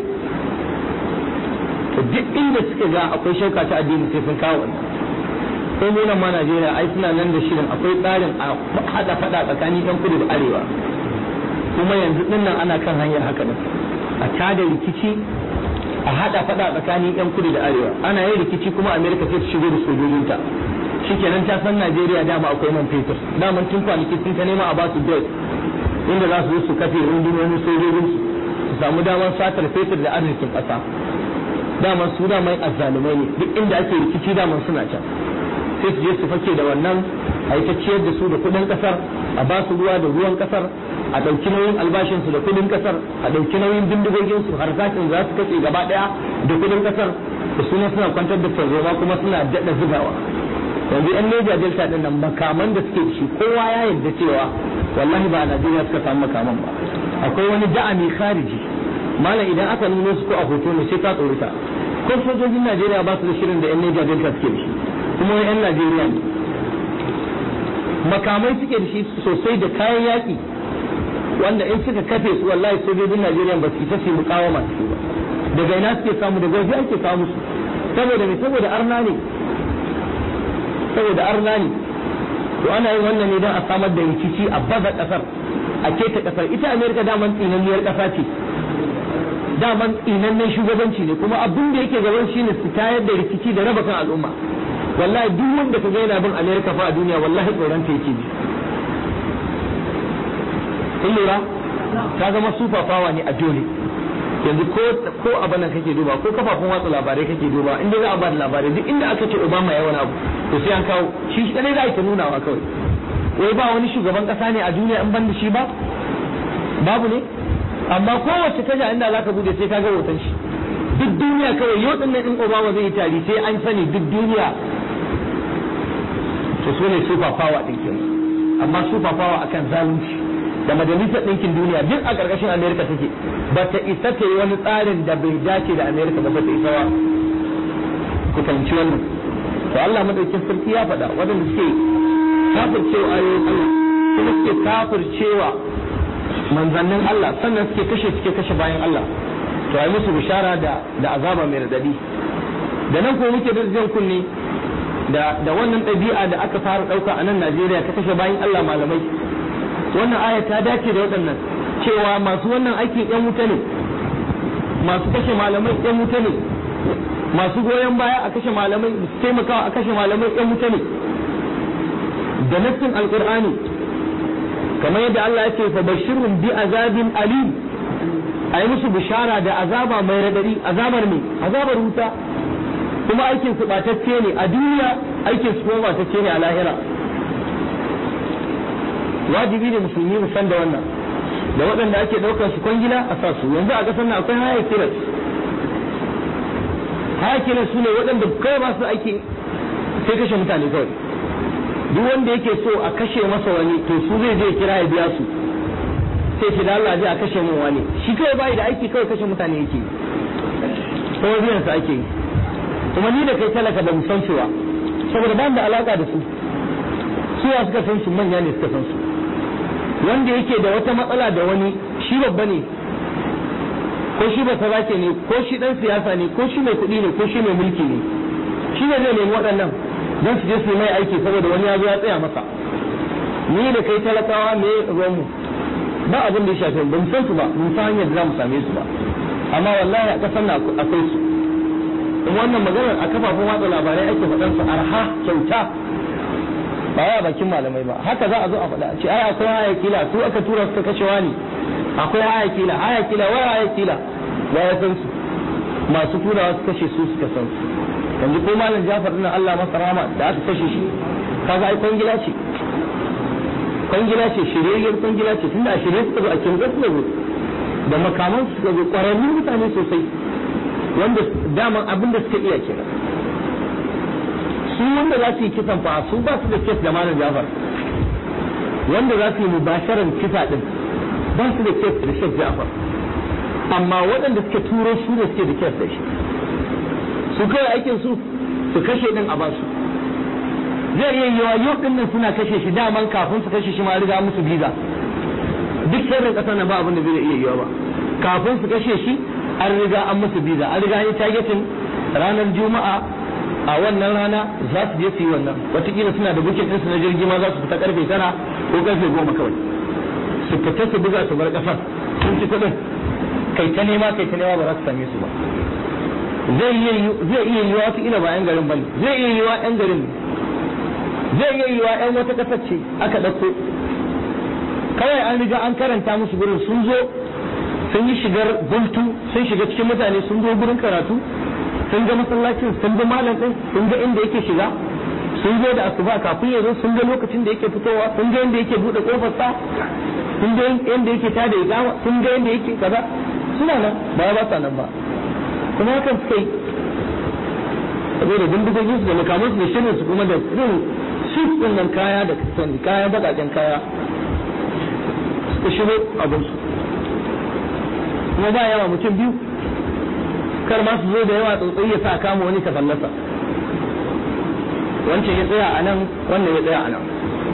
to duk inda suka ga akwai shauka ta addini sai sun kawo wannan sai mu ma Najeriya ai suna nan da shirin akwai tsarin a hada fada tsakanin yan kudu da arewa kuma yanzu din nan ana kan hanyar haka din a tada rikici a hada fada tsakanin yan kudu da arewa ana yin rikici kuma Amerika sai ta shigo da sojojinta shikenan ta san Najeriya dama akwai man fetur daman tun kwanaki sun ta nema a ba su break inda za su zo su kafe rundunonin sojojin su samu damar satar fetur da arzikin ƙasa daman su daman azzalumai ne duk inda ake rikici daman suna can sai su je su fake da wannan a yi ta ciyar da su da kudin kasar a ba su ruwa da ruwan kasar a ɗauki nauyin albashin su da kudin kasar a ɗauki nauyin bindigogin su har zakin za su kace gaba ɗaya da kudin kasar da suna suna kwantar da tarzoma kuma suna daɗa zugawa yanzu yan Niger Delta din nan makaman da suke da shi kowa ya yarda cewa wallahi ba a Najeriya suka samu makaman ba akwai wani da'ami khariji malam idan aka nuno su ko a hoto ne sai ka tsorita ko sojojin Najeriya ba su da shirin da yan Niger Delta suke da shi kuma yan Najeriya ne makamai suke da shi sosai da kayan yaƙi wanda in suka kafe su wallahi sojojin Najeriya ba su isa su mukawama su ba daga ina suke samu daga waje ake samu su saboda me saboda arna ne saboda arna ne to ana yin wannan ne don a samar da rikici a baza kasar a keta kasar ita Amerika daman tsinanniyar kasa ce daman tsinannen shugabanci ne kuma abin da yake gaban shi ne su tayar da rikici da raba kan al'umma wallahi duk wanda ka ga yana bin Amerika fa a duniya wallahi tsoron ta yake ji kun lura ta zama super power ne a dole yanzu ko ko abin nan kake duba ko kafafun watsa labarai kake duba inda za a ba da labarai duk inda aka ce Obama ya wani abu to sai an kawo shi shi kadai za a yi ta nunawa kawai wai ba wani shugaban kasa ne a duniya in ban da shi ba babu ne amma kowace kaja inda za ka bude sai ka ga hoton shi duk duniya kawai yau din nan in Obama zai yi tari sai an sani duk duniya to su ne super power din kenan amma super power akan zalunci da majalisar ɗinkin duniya duk a ƙarƙashin Amerika take ba ta isa ta yi wani tsarin da bai dace da Amerika ba ta isa ba ku fahimci wannan to Allah madaukin sarki ya faɗa waɗanda suke kafircewa ayoyin Allah kuma suke kafircewa manzannin Allah sannan suke kashe suke kashe bayan Allah to ai musu bishara da da azaba mai radadi da nan ko muke da jan kunne da da wannan ɗabi'a da aka fara ɗauka a nan Najeriya ta kashe bayan Allah malamai wannan aya ta dace da waɗannan cewa masu wannan aikin yan wuta ne masu kashe malamai yan wuta ne masu goyon baya a kashe malamai su taimakawa a kashe malamai yan wuta ne da nassin alqur'ani kamar yadda Allah ya ce fa bashirhum bi azabin alim ayi musu bishara da azaba mai radadi azabar ne azabar wuta kuma aikin su batacce ne a duniya aikin su kuma batacce ne a lahira wajibi ne musulmi mu san da wannan da waɗanda ake ɗaukar su kwangila a sa su yanzu a ƙasar nan akwai haya kiras haya kiras su ne waɗanda kai ba su aiki sai kashe mutane kawai duk wanda yake so a kashe masa wani to su zai je kira ya biya su sai ce da Allah je a kashe min wani shi kawai bai da aiki kawai kashe mutane yake ko biyan sa ake yi kuma ni da kai talaka ba mu san cewa saboda ba da alaka da su suwa suka san su manya ne suka san su wanda yake da wata matsala da wani shi babba ne ko shi ba sarake ne ko shi dan siyasa ne ko shi mai kuɗi ne ko shi mai mulki ne shi ne zai nemi waɗannan don su je su yi mai aiki saboda wani ya zo ya tsaya masa ni da kai talakawa me ruwan mu ba abin da ya shafe mu ba mu san su ba mun san hanyar da za mu same su ba amma wallahi a kasar na akwai su in wannan maganar a kafafen watsa labarai ake faɗan su arha kyauta ba ya bakin malamai ba haka za a zo a faɗa a ce ai akwai haya kila su aka tura suka kashe wani akwai haya kila haya kila wai haya kila ba ya san su masu turawa su kashe su suka san su yanzu ko malam Jafar din Allah masa rahama da aka kashe shi kaga ai kwangila ce kwangila ce shiryayyar kwangila ce tunda a shirye suka zo a kinga suka zo da makaman suka zo ƙwararrun mutane sosai wanda daman abin da suka iya kenan su wanda za su yi kisan fa su ba su da kes da malam Jafar wanda za su yi mubasharan kisa din ba su da kes da Sheikh Jafar amma waɗanda suke turo su ne suke da kes da shi su kawai aikin su su kashe din a basu zai iya yiwa yau din nan suna kashe shi daman kafin su kashe shi ma riga musu biza duk sirrin kasar nan ba abin da zai iya yiwa ba kafin su kashe shi an riga an musu biza an riga an yi targetin ranar juma'a a wannan rana za su je su yi wannan watakila suna da bukin ɗinsu na jirgi ma za su fita karfe tara ko karfe goma kawai su fita su buga su bar kasar sun ci kuɗin kai ta nema kai ta nema ba za su same su ba zai iya yiwa wata ila ba 'yan garin bane zai iya yiwa 'yan garin zai iya yiwa 'yan wata ƙasar ce aka ɗauko kawai an riga an karanta musu gurin sun zo sun yi shigar bultu sun shiga cikin mutane sun zo gurin karatu sun ga masallacin sun ga malam ɗin sun ga inda yake shiga sun zo da asuba kafin ya zo sun ga lokacin da yake fitowa sun ga inda yake buɗe ƙofar sa sun ga inda yake tada iqama sun ga inda yake kaza suna nan ba ba sa nan ba kuma hakan suka yi saboda bindigogin su da makamansu da shirin su kuma da irin suit din nan kaya da kasan kaya bakaken kaya suka shigo abin su kuma ba yawa mutum biyu kar ma su zo da yawa tsotsai ya sa kama wani ka fallasa wancan ya tsaya a nan wannan ya tsaya a nan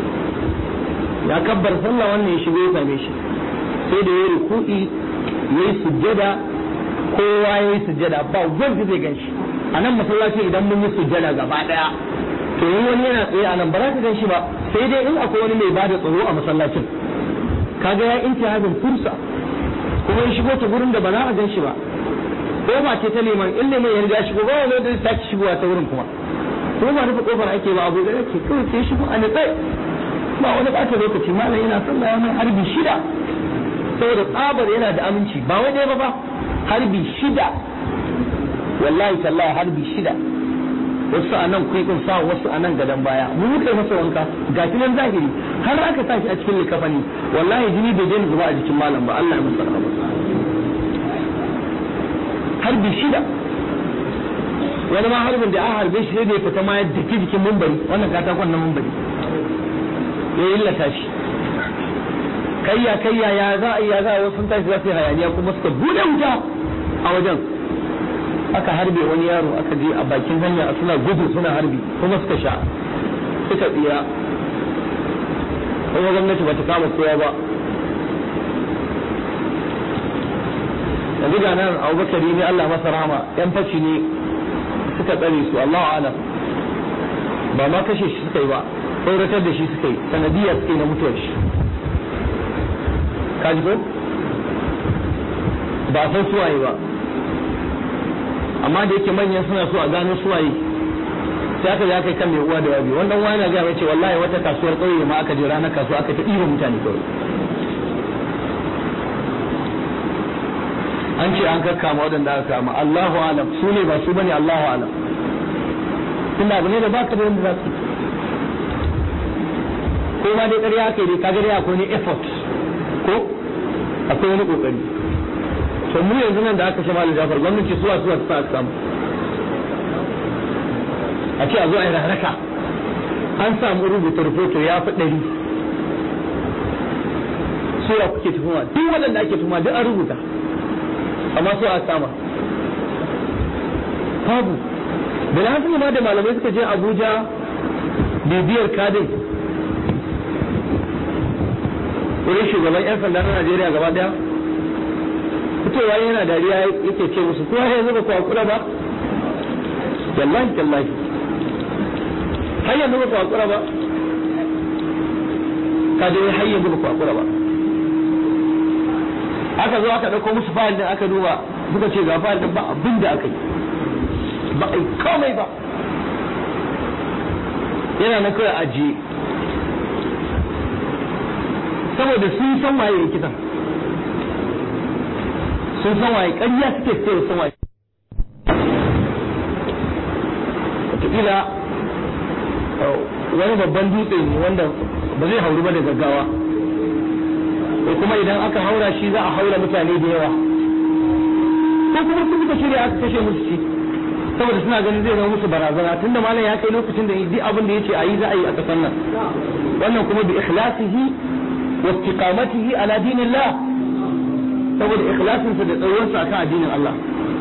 ya kabbar sallah wannan ya shigo ya same shi sai da ya ruku'i ya yi sujjada kowa ya yi sujjada ba wanda zai gan shi a nan masallaci idan mun yi sujjada gaba daya to in wani yana tsaye a nan ba za ka gan shi ba sai dai in akwai wani mai bada tsaro a masallacin kaga ya intihadin fursa kuma ya shigo ta gurin da ba za a gan shi ba ko ba ce ta liman in liman ya riga shigo ba wani da ta shigowa ta wurin kuma ko ba rufe kofar ake ba abu da yake kawai sai shigo a nitsai ba wani ɓata lokaci malam yana sallah ya mai harbi shida saboda tsabar yana da aminci ba wai ɗaya ba ba harbi shida wallahi tallahi harbi shida wasu a nan kwaikun sa wasu a nan gadon baya mu muka yi masa wanka ga shi nan zahiri har aka sa shi a cikin likafani wallahi jini bai daina zuba a jikin malam ba Allah ya masa rahama harbi shida wani ma harbin da an harbe shi sai da ya fita ma ya daki jikin mumbari wannan katakon na mumbari ya illata shi kayya kayya ya za a ya za a wasu tashi za su yi hayaniya kuma suka bude wuta a wajen aka harbe wani yaro aka je a bakin hanya suna gudu suna harbi kuma suka sha suka tsira kuma gwamnati ba ta kama kowa ba yanzu ga nan abubakari ne Allah masa rama yan fashi ne suka tsare su Allahu alam ba ma kashe shi suka yi ba tsoratar da shi suka yi sanadiyya suka yi na mutuwar shi kaji ko ba san suwaye ba amma da yake manyan suna so a gano suwaye sai aka ya kai kan mai uwa da wabi wannan wani na gaya ce wallahi wata kasuwar ƙauye ma aka je ranar kasuwa aka ta ɗiba mutane kawai an ce an kakkama waɗanda aka kama Allahu alam su ne ba su bane Allahu alam tunda abu ne da baka da wanda za su ko ma dai ƙarya aka yi dai kaga dai akwai ne effort ko akwai wani kokari to mu yanzu nan da aka shi malam Jafar gwamnati suwa suwa ta aka samu a ce a zo a yi rarraka an samu rubuta rahoto ya fi ɗari suwa kuke tuhuma duk waɗanda ake tuhuma duk an rubuta amma su a sama babu bilhassan ma da malamai suka je abuja bibiyar kadin wurin shugaban 'yan sanda na najeriya gaba daya fitowa yana dariya yake ce musu kowa ya zuba kwa kula ba wallahi tallahi har yanzu ba ku hakura ba ka dai har yanzu ba ku hakura ba aka zo aka dauko musu fayil din aka duba suka ce ga fayil din ba abin da aka yi ba a yi komai ba yana na kawai ajiye saboda sun san waye ya kisan sun san waye ƙarya suke sai sun waye wataƙila wani babban dutse ne wanda ba zai hauru ba da gaggawa ko kuma idan aka haura shi za a haura mutane da yawa ko kuma su suka shirya aka kashe musu shi saboda suna ganin zai zama musu barazana tunda malam ya kai lokacin da duk abin da yace a yi za a yi a kasan nan wannan kuma bi ikhlasihi wa istiqamatihi ala dinillah saboda ikhlasinsa da tsayuwarsa akan addinin Allah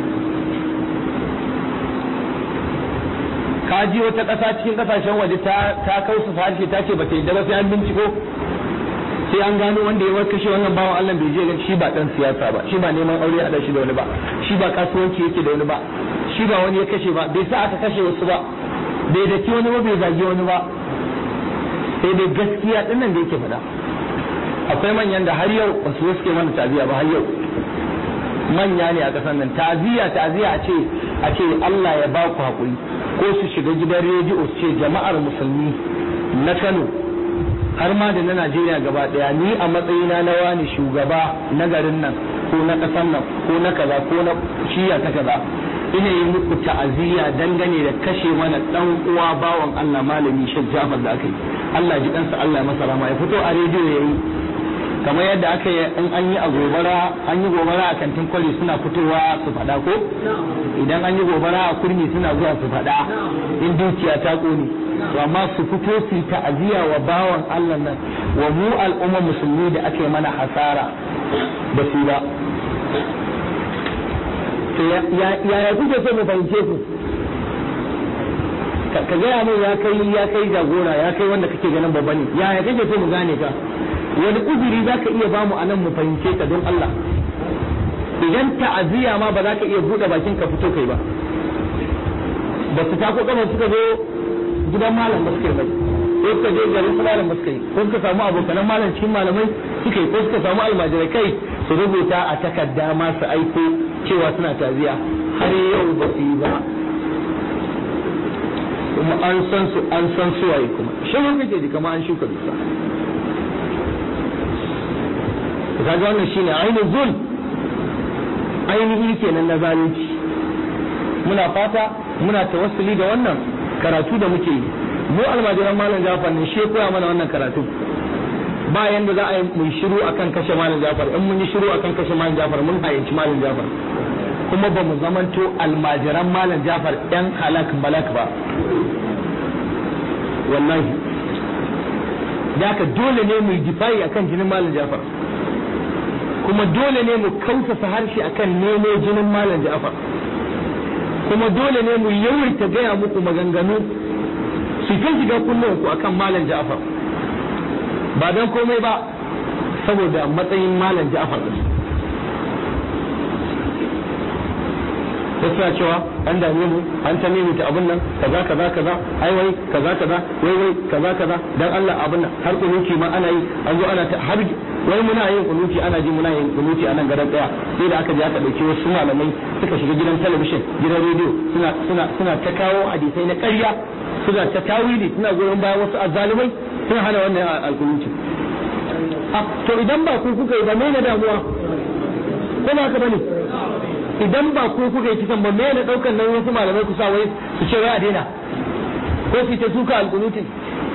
ka ji wata ƙasa cikin ƙasashen waje ta ta kausa harshe ta ce ba ta yadda ba sai an binciko sai an gano wanda ya kashe wannan bawan Allah bai je ga shi ba dan siyasa ba shi ba neman aure a shi da wani ba shi ba kasuwanci yake da wani ba shi ba wani ya kashe ba bai sa aka kashe wasu ba bai daki wani ba bai zagi wani ba sai dai gaskiya din nan da yake faɗa akwai manyan da har yau wasu suke mana taziya ba har yau manya ne a ƙasar nan taziya taziya a ce a ce Allah ya ba ku haƙuri ko su shiga gidan rediyo su ce jama'ar musulmi na Kano har ma da na Najeriya gaba daya ni a matsayina na wani shugaba na garin nan ko na ƙasar nan ko na kaza ko na shiya ta kaza ina yi muku ta'aziyya dangane da kashe mana dan uwa bawan Allah malami Sheikh Jafar da aka yi Allah ji kansa Allah ya masa rama ya fito a rediyo yayi kamar yadda aka yi in an yi a gobara an yi gobara a kantin kwari suna fitowa su faɗa ko idan an yi gobara a kurmi suna zuwa su faɗa in dukiya ta ƙone to amma su fito su ta'aziyya wa bawan Allah nan wa mu al'umma musulmi da aka yi mana hasara ba su ba to yaya kuke so mu fahimce ku ka gaya min ya kai ya kai jagora ya kai wanda kake ganin babba ne yaya kake so mu gane ka wani uzuri za ka iya bamu a nan mu fahimce ka don Allah idan ta'aziyya ma ba za ka iya buɗe bakin ka fito kai ba ba su tako kamar suka zo gidan malam ba suka yi bai ko suka je garin su malam ba suka yi ko suka samu abokanan malam cikin malamai suka yi ko suka samu almajirai kai su rubuta a takarda ma su aiko cewa suna taziya har yau ba su yi ba kuma an san su an san su waye kuma shi kake ji kamar an shuka dusa kaga wannan shine ainihin zul ainihi kenan na zalunci muna fata muna tawassuli da wannan karatu da muke yi mu almajiran malam Jafar ne shi koya mana wannan karatu ba yanda za a yi mun shiru akan kashe malam Jafar in mun yi shiru akan kashe malam Jafar mun hayyanci malam Jafar kuma ba mu zamanto almajiran malam Jafar yan halak malak ba wallahi da haka dole ne mu yi difayi akan jinin malam Jafar kuma dole ne mu kausasa harshe akan nemo jinin malam Ja'far kuma dole ne mu yawaita gaya muku maganganu su ta shiga kullum akan malam Ja'far ba don komai ba saboda matsayin malam Ja'far din suna cewa an dame mu an ta nemi ta abun nan kaza kaza kaza ai wai kaza kaza wai wai kaza kaza dan Allah abun nan har kunuci ma ana yi an zo ana ta har wai muna yin kunuti ana ji muna yin kunuti a nan garan daya sai da aka je aka dauki wasu malamai suka shiga gidan talabishin gidan rediyo suna suna suna ta kawo hadisai na ƙarya suna ta tawili suna goyon bayan wasu azzalumai suna hana wannan alkunuti to idan ba ku kuka yi ba me na damuwa ko ba ka bane idan ba ku kuka yi kisan ba me na daukan nan wasu malamai ku sa wai su ce wai a daina ko su ta suka alkunutin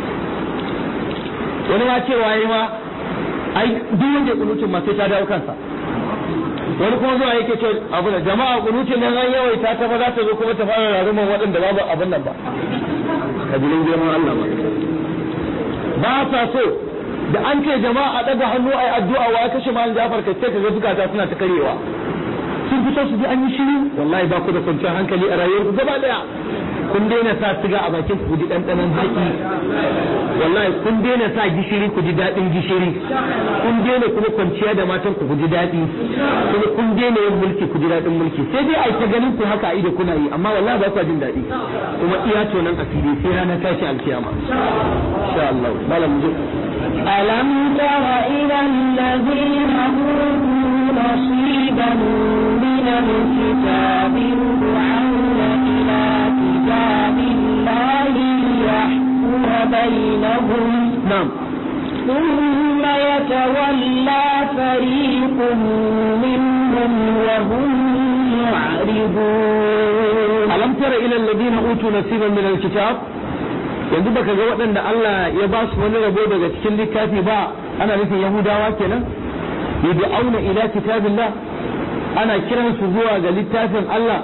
wani ma cewa yi ma ai duk wanda ya kunutin ma sai ta dawo kansa wani kuma zuwa yake ce abu da jama'a kunutin nan an yawaita ta ba za ta zo kuma ta fara raruman waɗanda babu abin nan ba kabilin girman Allah ba ba sa so da an ce jama'a a ɗaga hannu a yi addu'a wa ya kashe malam Jafar kai sai ka ga zukata suna ta karewa sun fito su ji an yi shiru wallahi ba ku da kwanciyar hankali a rayuwar ku gaba daya kun daina sa siga a bakin ku ji ɗanɗanon zaki wallahi kun daina sa gishiri ku ji daɗin gishiri kun daina kuma kwanciya da matan ku ji daɗi kuma kun daina yin mulki ku ji daɗin mulki sai dai ai ta ganin ku haka a ido kuna yi amma wallahi ba ku jin daɗi kuma iya tonan asiri sai ranar tashi alkiyama insha Allah malam mu ألم تر إلى الذين أوتوا نصيبا من الكتاب يدعون إلى كتاب الله ليحكم بينهم na'am ثم يتولى فريق منهم وهم معرضون alam tara ila alladhina utu nasiban min alkitab yanzu baka ga waɗanda Allah ya ba su wani rabo daga cikin littafi ba ana nufin yahudawa kenan yad'auna ila kitabillah ana kiran su zuwa ga littafin Allah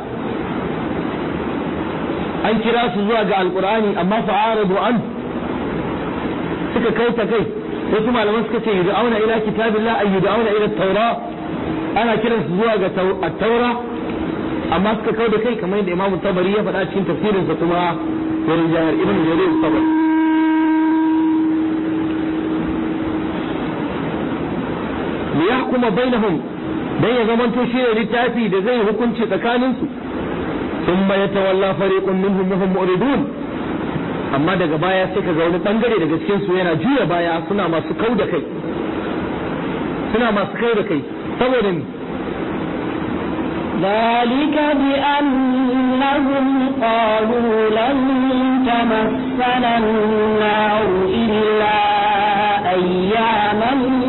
an kira su zuwa ga alqur'ani amma fa'aradu an suka kai ta kai wasu malaman suka ce yad'auna ila kitabillah ay yad'auna ila at-taura ana kiran su zuwa ga at-taura amma suka kau da kai kamar yadda Imam Tabari ya faɗa cikin tafsirinsa kuma wurin jihar Ibn Jarir Tabari li yahkuma bainahum dan ya zamanto shi ne littafi da zai hukunci tsakanin su thumma yatawalla fariqun minhum wa hum muridun amma daga baya sai ka ga wani bangare daga cikin su yana juya baya suna masu kau da kai suna masu kau da kai saboda ni ذلك بأنهم قالوا لن تمسنا النار إلا أياما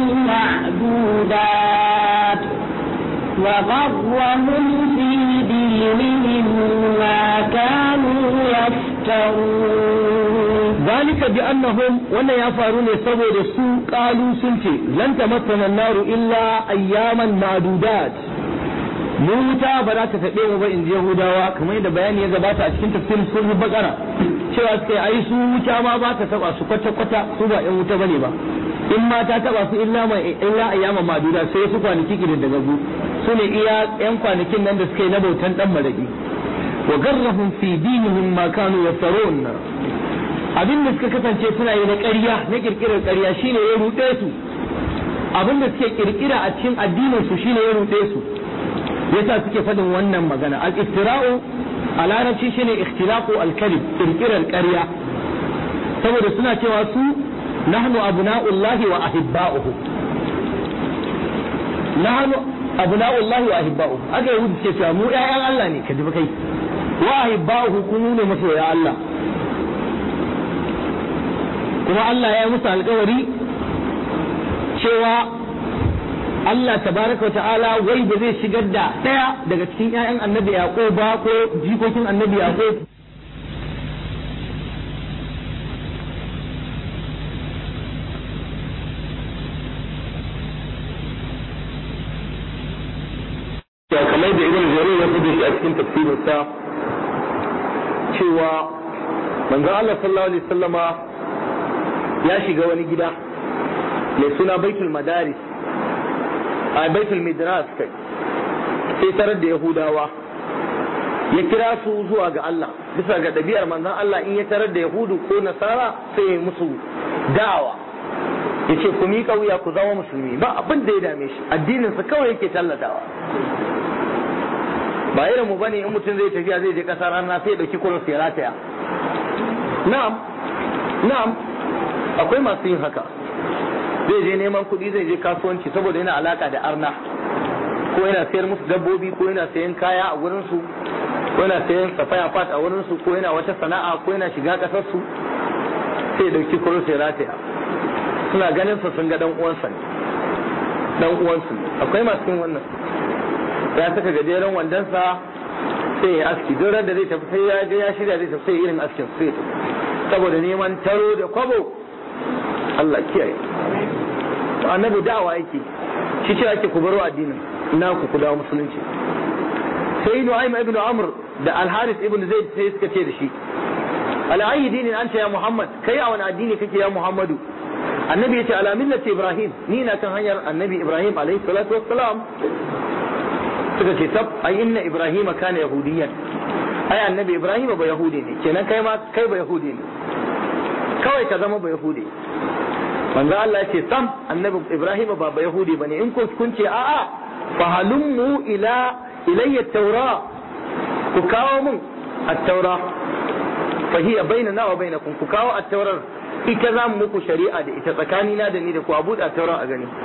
معدودات وغرهم في دينهم ما كانوا يفترون ذلك بأنهم وانا يفعلون سبب السوء قالوا سنتي لن تمسنا النار إلا أياما معدودات mu wuta ba za ta taɓe mu ba in ji Yahudawa kamar yadda bayani ya gabata a cikin tafsirin sun bakara cewa suka yi ai su wuta ma ba ta taɓa su kwata kwata su ba ƴan wuta bane ba in ma ta taɓa su illa ma illa ayyama maduda sai su kwanaki kirin daga gu su ne iya ƴan kwanakin nan da suka yi na bautan dan maraki wa garrahum fi dinihim ma kanu yaftarun abin da suka kasance suna yi na ƙarya na kirkirar ƙarya shine ya ruɗe su abin da suke kirkira a cikin addinin su shine ya ruɗe su yasa suke faɗin wannan magana al-iftira'u a larabci shine ikhtilaqu al-kalim kirkirar ƙarya saboda suna cewa su nahnu abna'ullahi wa ahibba'uhu nahnu abna'ullahi wa ahibba'uhu aka yi wuce cewa mu ƴaƴan Allah ne ka ji kai wa ahibba'uhu kuma ne masoya Allah kuma Allah ya yi musu alƙawari cewa Allah tabaraka wa ta'ala wai ba zai shigar da ɗaya daga cikin ƴaƴan annabi Yaqub ba ko jikokin annabi Yaqub kamar da ibn jarir ya fudu shi a cikin tafsirinsa cewa manzo Allah sallallahu alaihi wasallama ya shiga wani gida mai suna baitul madaris a baitul midras kai sai tarar da yahudawa ya kira su zuwa ga Allah bisa ga ɗabi'ar manzon Allah in ya tarar da yahudu ko nasara sai ya musu da'awa ya ce ku miƙa wuya ku zama musulmi ba abin da ya dame shi addininsa kawai yake tallatawa ba irin mu bane in mutum zai tafiya zai je ƙasar rana sai ya ɗauki kurin ya rataya na'am na'am akwai masu yin haka zai je neman kuɗi zai je kasuwanci saboda yana alaka da arna ko yana sayar musu dabbobi ko yana sayan kaya a wurin su ko yana sayan safaya fat a wurin su ko yana wata sana'a ko yana shiga kasar su sai dauki kuro sai rataya suna ganin sa sun ga dan uwansa ne dan uwansu akwai masu yin wannan ya saka gajeren wandonsa sai ya aski duk da zai tafi sai ya ga ya shirya zai tafi sai irin askin sai saboda neman taro da kwabo Allah kiyaye annabi da'awa yake shi ce ake ku baro addinin na ku ku dawo musulunci sai Nu'aym ibn Amr da Al-Harith ibn Zaid sai suka ce da shi ala ayi dinin anta ya Muhammad kai a wani addini kake ya Muhammadu annabi yace ala millati Ibrahim ni na kan hanyar annabi Ibrahim alaihi salatu wassalam suka ce tab ay inna Ibrahim kana yahudiyan ai annabi ibrahim ba yahudi ne kenan kai ma kai ba yahudi ne kawai ka zama ba yahudi manzo Allah ya ce sam annabi ibrahim ba ba yahudi bane in kun kun ce a'a fa halummu ila ilayya taura ku kawo mun at-taura fa hiya bainana wa bainakum ku kawo at-taurar ita za mu muku shari'a da ita tsakanina da ni da ku a buɗe at-taura a gani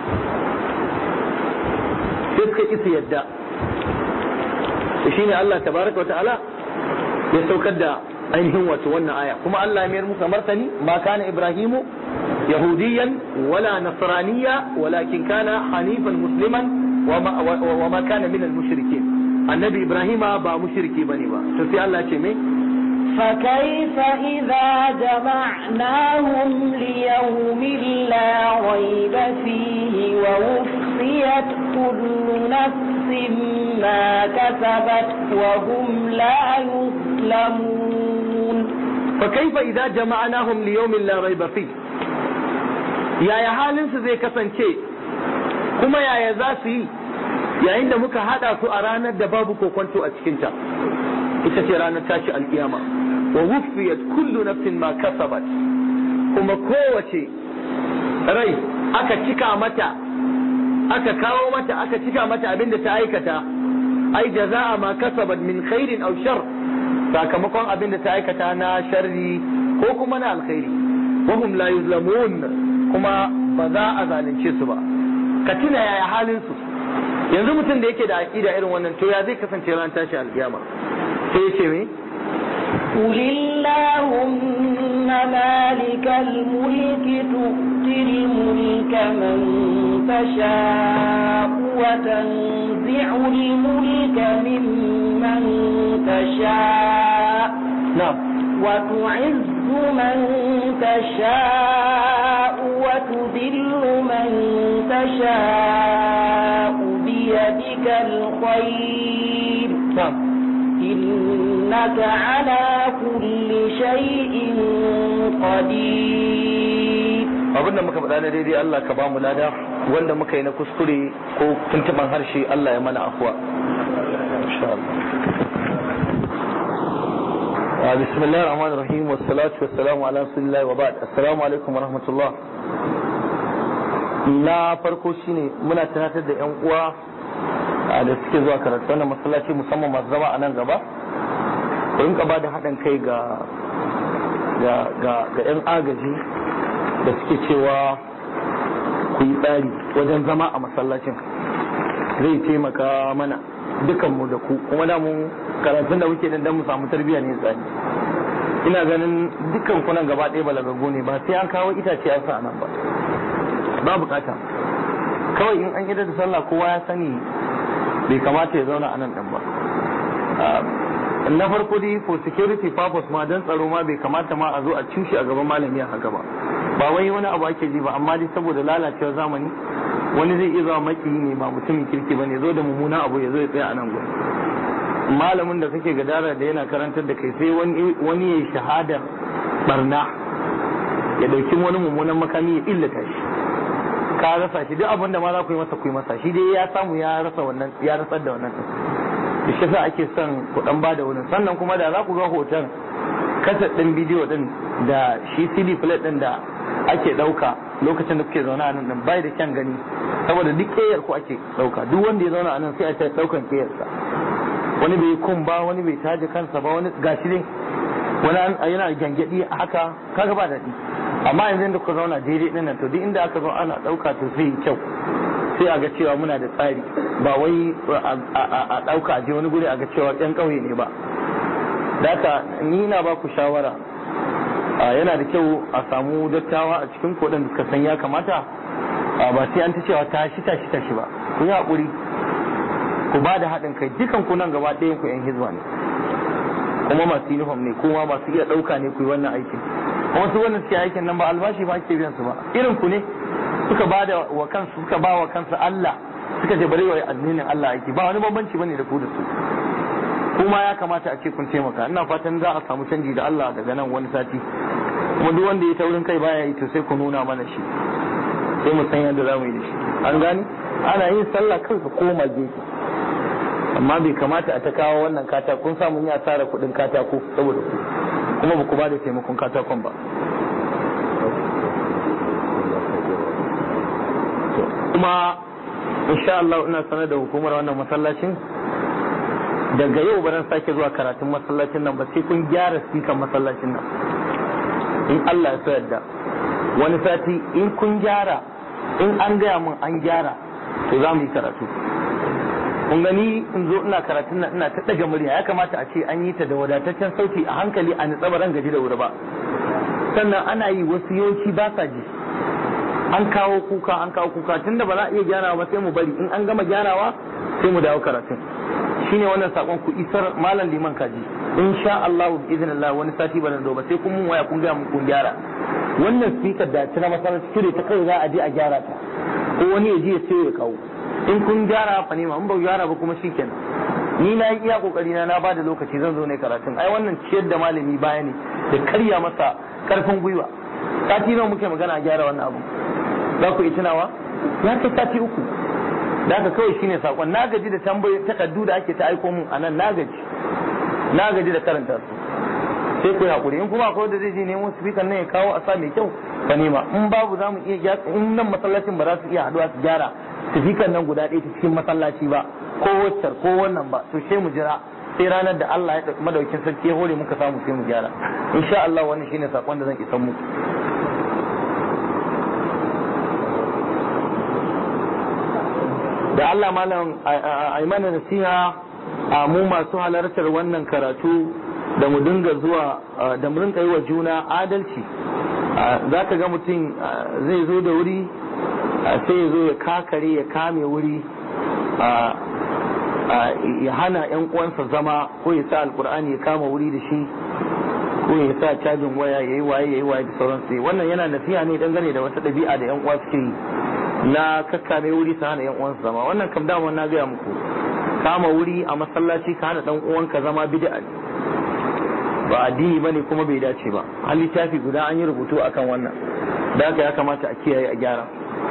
sai suka isa yadda shine Allah tabaraka wa ta'ala ya saukar da ainihin wato wannan aya kuma Allah ya mayar muka martani ma kana ibrahimu yahudiyan wala nasraniya walakin kana hanifan musliman wa ma kana min al-mushrikin annabi ibrahima ba mushriki bane ba to sai Allah ce me فكيف إذا جمعناهم ليوم لا ريب فيه ووفيت كل نفس ما كسبت وهم لا يظلمون فكيف إذا جمعناهم ليوم لا ريب فيه يا يا halin su zai kasance kuma yaya za su yi yayin da muka hada su a ranar da babu kokonto a cikinta ita ce ranar tashi alkiyama wa wufiyat kullu nafsin ma kasabat kuma kowace rai aka cika mata aka kawo mata aka cika mata abin da ta aikata ai jaza'a ma kasabat min khairin aw shar sakamakon abin da ta aikata na sharri ko kuma na alkhairi wa hum la yuzlamun kuma ba za a zalunce su ba ka tuna yaya halin su yanzu mutum da yake da aqida irin wannan to ya zai kasance ran tashi alkiyama sai ya ce me قل اللهم مالك الملك تؤتي الملك من تشاء وتنزع الملك ممن تشاء نعم وتعز من تشاء وتذل من تشاء بيدك الخير نعم إنك على كل شيء قدير abin da muka faɗa na daidai Allah ka ba mu lada wanda muka yi na kuskure ko tuntuban harshe Allah ya mana afuwa insha Allah بسم الله الرحمن الرحيم والصلاة والسلام على رسول الله وبعد السلام عليكم ورحمة الله na farko shine muna tunatar da yan uwa da suke zuwa karatu wannan masallaci musamman masu zama a nan gaba ku rinka ba da haɗin kai ga ga yan agaji da suke cewa ku yi tsari wajen zama a masallacin zai taimaka mana dukanmu da ku kuma da mun karatun da muke dan mu samu tarbiyya ne tsari ina ganin dukkan kunan gaba ɗaya balagago ne ba sai an kawo itace a sa nan ba ba bukata kawai in an idar da sallah kowa ya sani bai kamata ya zauna a nan ɗin ba na farko dai for security purpose ma don tsaro ma bai kamata ma a zo a cushe a gaban malami a haka ba ba wai wani abu ake ji ba amma dai saboda lalacewar zamani wani zai iya zama makiyi ne ba mutumin kirki ba ne zo da mummuna abu ya zo ya tsaya a nan gurin malamin da kake gadara da yana karantar da kai sai wani ya yi shahadar barna ya dauki wani mummunan makami ya illata shi ka rasa shi duk abin da ma za ku yi masa ku yi masa shi dai ya samu ya rasa wannan ya rasar da wannan da shi sa ake son ku dan bada wurin sannan kuma da za ku ga hoton kasar din bidiyo din da shi CD plate din da ake dauka lokacin da kuke zaune a nan din bai da kyan gani saboda duk keyar ku ake dauka duk wanda ya zauna a nan sai a ta daukan keyarsa wani bai kun ba wani bai taje kansa ba wani gashi ne wani yana gyangyaɗi haka kaga ba daɗi amma yanzu da kuka zauna daidai ɗin nan to duk inda aka zo ana ɗauka to sai yi kyau sai a ga cewa muna da tsari ba wai a ɗauka a je wani guri a ga cewa ƴan ƙauye ne ba daka ni na ba ku shawara yana da kyau a samu dattawa a cikin koɗin da suka san ya kamata ba sai an ta cewa tashi tashi tashi ba ku yi haƙuri ku ba da haɗin kai dukan ku nan gaba ɗayan ku 'yan hizba ne kuma masu uniform ne kuma masu iya ɗauka ne ku yi wannan aikin kuma su wannan suke aikin nan ba albashi ba ake biyan su ba irin ku ne suka ba da wa kansu suka ba wa kansu Allah suka je bare wa addinin Allah aiki ba wani bambanci bane da ku da su kuma ya kamata a ce kun taimaka ina fatan za a samu canji da Allah daga nan wani sati kuma duk wanda ya taurin kai baya yi to sai ku nuna mana shi sai mu san yadda za mu yi da shi an gani ana yin sallah kanka koma gefe amma bai kamata a ta kawo wannan katako kun samu ya tsara kuɗin katako saboda ku kuma ba ku ba da taimakon katakon ba kuma insha Allah ina sanar da hukumar wannan masallacin daga yau ba zan sake zuwa karatun masallacin nan ba sai kun gyara sikan masallacin nan in Allah ya so yadda wani sati in kun gyara in an gaya min an gyara to za mu yi karatu kun gani in zo ina karatun nan ina ta daga murya ya kamata a ce an yi ta da wadataccen sauti a hankali a nitsa ran gaji da wuri ba sannan ana yi wasu yawanci ba sa ji an kawo kuka an kawo kuka tunda ba za a iya gyarawa ba sai mu bari in an gama gyarawa sai mu dawo karatun shine wannan sakon ku isar malam liman kaji insha Allah bi idnillah wani sati ba nan ba sai kun mun waya kun ga mun kun gyara wannan speaker da tana masallaci cire ta kai za a je a gyara ta ko wani ya je ya sai ya kawo in kun gyara fa ne ma in ba gyara ba kuma shikenan ni na yi iya kokari na na ba da lokaci zan zo ne karatun ai wannan ciyar da malami baya ne da karya masa karfin gwiwa sati nawa muke magana a gyara wannan abu za ku yi tunawa ya kai sati uku da haka kawai shine sakon na gaji da tambayi takaddu da ake ta aiko mun a nan na gaji na gaji da karanta su sai ku yi hakuri in kuma akwai wanda zai je nemo speaker nan ya kawo a sa mai kyau ka nema in babu za mu iya gyara in nan masallacin ba za su iya haduwa su gyara speaker nan guda ɗaya ta cikin masallaci ba ko waccar ko wannan ba to sai mu jira sai ranar da Allah ya ɗauki madaukin sarki ya hore muka samu sai mu gyara insha Allah wannan shine sakon da zan isa muku da Allah malam a mana nasiha a mu masu halartar wannan karatu da mu dinga zuwa da mu rinka yi wa juna adalci za ka ga mutum zai zo da wuri sai ya zo ya kakare ya kame wuri ya hana 'yan uwansa zama ko ya sa alkur'ani ya kama wuri da shi ko ya sa cajin waya ya yi waye ya yi waye da sauransu wannan yana nasiha ne dangane da wata ɗabi'a da 'yan uwa suke yi na kakkame wuri su hana 'yan uwansa zama wannan kam dama na gaya muku kama wuri a masallaci ka hana dan uwanka zama bid'a ne ba addini bane kuma bai dace ba an littafi guda an yi rubutu akan wannan da haka ya kamata a kiyaye a gyara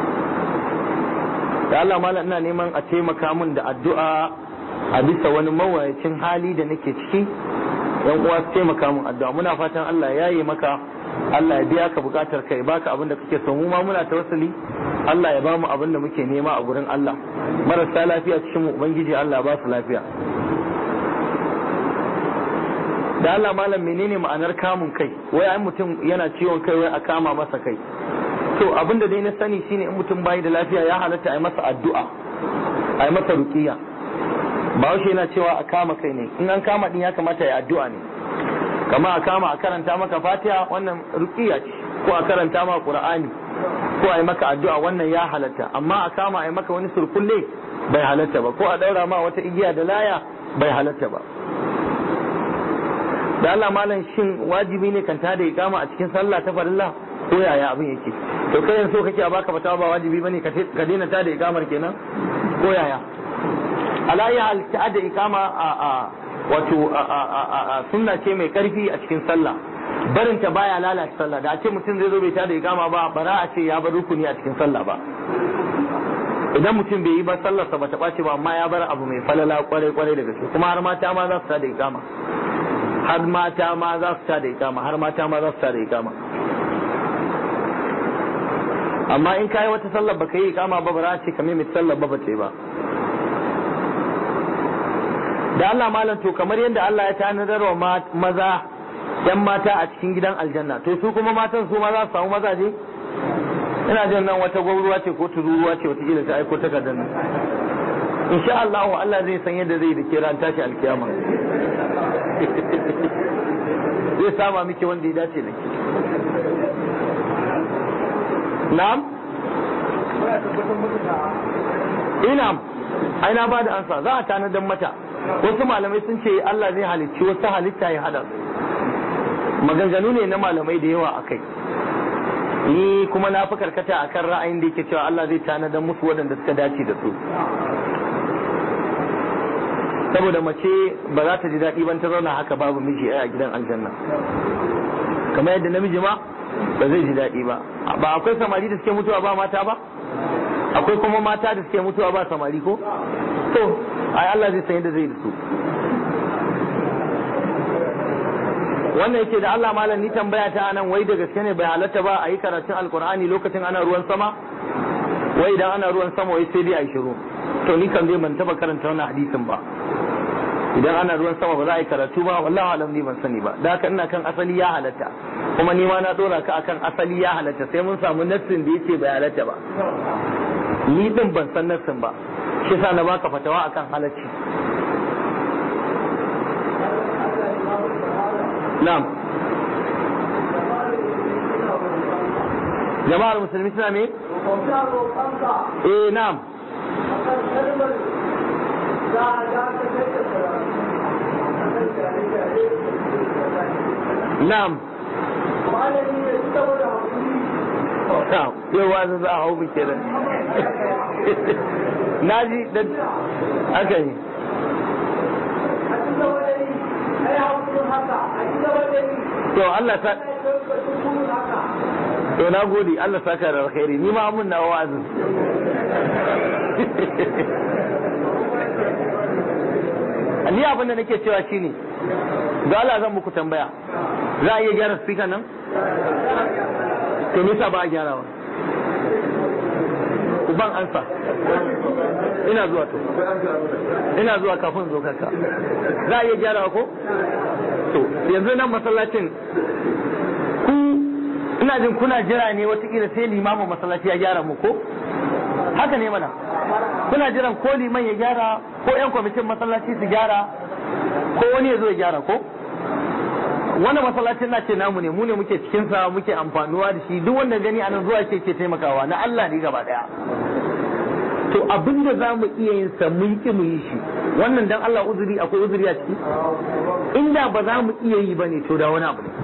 da Allah malam ina neman a taimaka min da addu'a a bisa wani mawayacin hali da nake ciki yan uwa su taimaka min addu'a muna fatan Allah ya yi maka Allah ya biya ka bukatar kai baka abin da kake so mu ma muna tawassuli Allah ya bamu abin da muke nema a gurin Allah marasa lafiya cikin mu ubangiji Allah ba su lafiya da Allah malam menene ma'anar kamun kai wai ai mutum yana ciwon kai wai a kama masa kai to abin da dai na sani shine in mutum bai da lafiya ya halatta a yi masa addu'a a yi masa ruqiya ba yana cewa a kama kai ne in an kama din ya kamata ya addu'a ne kama a kama a karanta maka fatiha wannan ruqiya ce ko a karanta maka qur'ani ko a yi maka addu'a wannan ya halatta amma a kama a yi maka wani surkulle bai halatta ba ko a daura ma wata igiya da laya bai halatta ba da Allah malam shin wajibi ne kan tada ikama a cikin sallah ta farilla ko yaya abin yake to kai yanzu kake a baka fatawa ba wajibi bane ka daina tada ikamar kenan ko yaya alayi hal tada ikama a a wato sunna ce mai karfi a cikin sallah barin ta baya lalata sallah da a ce mutum zai zo bai tada ikama ba bara a ce ya bar rukuni a cikin sallah ba idan mutum bai yi ba sallarsa ba ta ɓace ba amma ya bar abu mai falala kwarai kwarai da gaske kuma har mata ma za su tada ikama har mata ma za su tada ikama har mata ma za su tada ikama amma in kayi wata sallar baka yi ikama ba ba za a ce kamar mai sallar ba ba ce ba da Allah malam to kamar yadda Allah ya tanadar wa maza yan mata a cikin gidan aljanna to su kuma matan su ma za su samu mazaje ina jin nan wata gwauruwa ce ko tururuwa ce wata kila ta aiko takardar nan insha Allah Allah zai san yadda zai da ke ran tashi alkiyama zai sama miki wanda ya dace da ke na'am ina ai na bada ansa za a tanadar mata wasu malamai sun ce Allah zai halicci wasu halitta ya hada maganganu ne na malamai da yawa a kai ni kuma na fi karkata a kan ra'ayin da yake cewa Allah zai tanadar musu waɗanda suka dace da su saboda mace ba za ta ji daɗi ban ta zauna haka babu miji a gidan aljanna kamar yadda namiji ma ba zai ji daɗi ba ba akwai samari da suke mutuwa ba mata ba akwai kuma mata da suke mutuwa ba samari ko to ai Allah zai san yadda zai da su wannan yake da Allah malam ni tambaya ta anan wai da gaske ne bai halatta ba a yi karatun alkur'ani lokacin ana ruwan sama wai idan ana ruwan sama wai sai dai a shiru to ni kan zai ban taba karanta wannan hadisin ba idan ana ruwan sama ba za a yi karatu ba wallahi alam ni ban sani ba da haka ina kan asali ya halatta kuma ni ma na dora ka akan asali ya halatta sai mun samu nassin da yace bai halatta ba ni din ban san nassin ba shi yasa na baka fatawa akan halacci na'am jama'ar musulmi suna me eh na'am na'am na'am yau wani za a hau mu kenan na ji da aka yi to Allah ta to na gode Allah saka da alkhairi ni ma mun na wa'azin ni abin da nake cewa shine da Allah zan muku tambaya za a iya gyara speaker nan to nisa ba a gyarawa ku ban ansa ina zuwa to ina zuwa kafin zo kaka za a iya gyarawa ko to yanzu nan masallacin ku ina jin kuna jira ne watakila sai limamin masallaci ya gyara mu ko haka ne mana kuna jiran ko liman ya gyara ko yan kwamitin masallaci su gyara ko wani ya zo ya gyara ko wannan masallacin na ce namu ne mu ne muke cikin sa muke amfanuwa da shi duk wanda gani anan zuwa ke ke taimakawa na Allah ne gaba daya to abin da za mu iya yin sa mun ki mu yi shi wannan dan Allah uzuri akwai uzuri a ciki inda ba za mu iya yi bane to da wani abu ne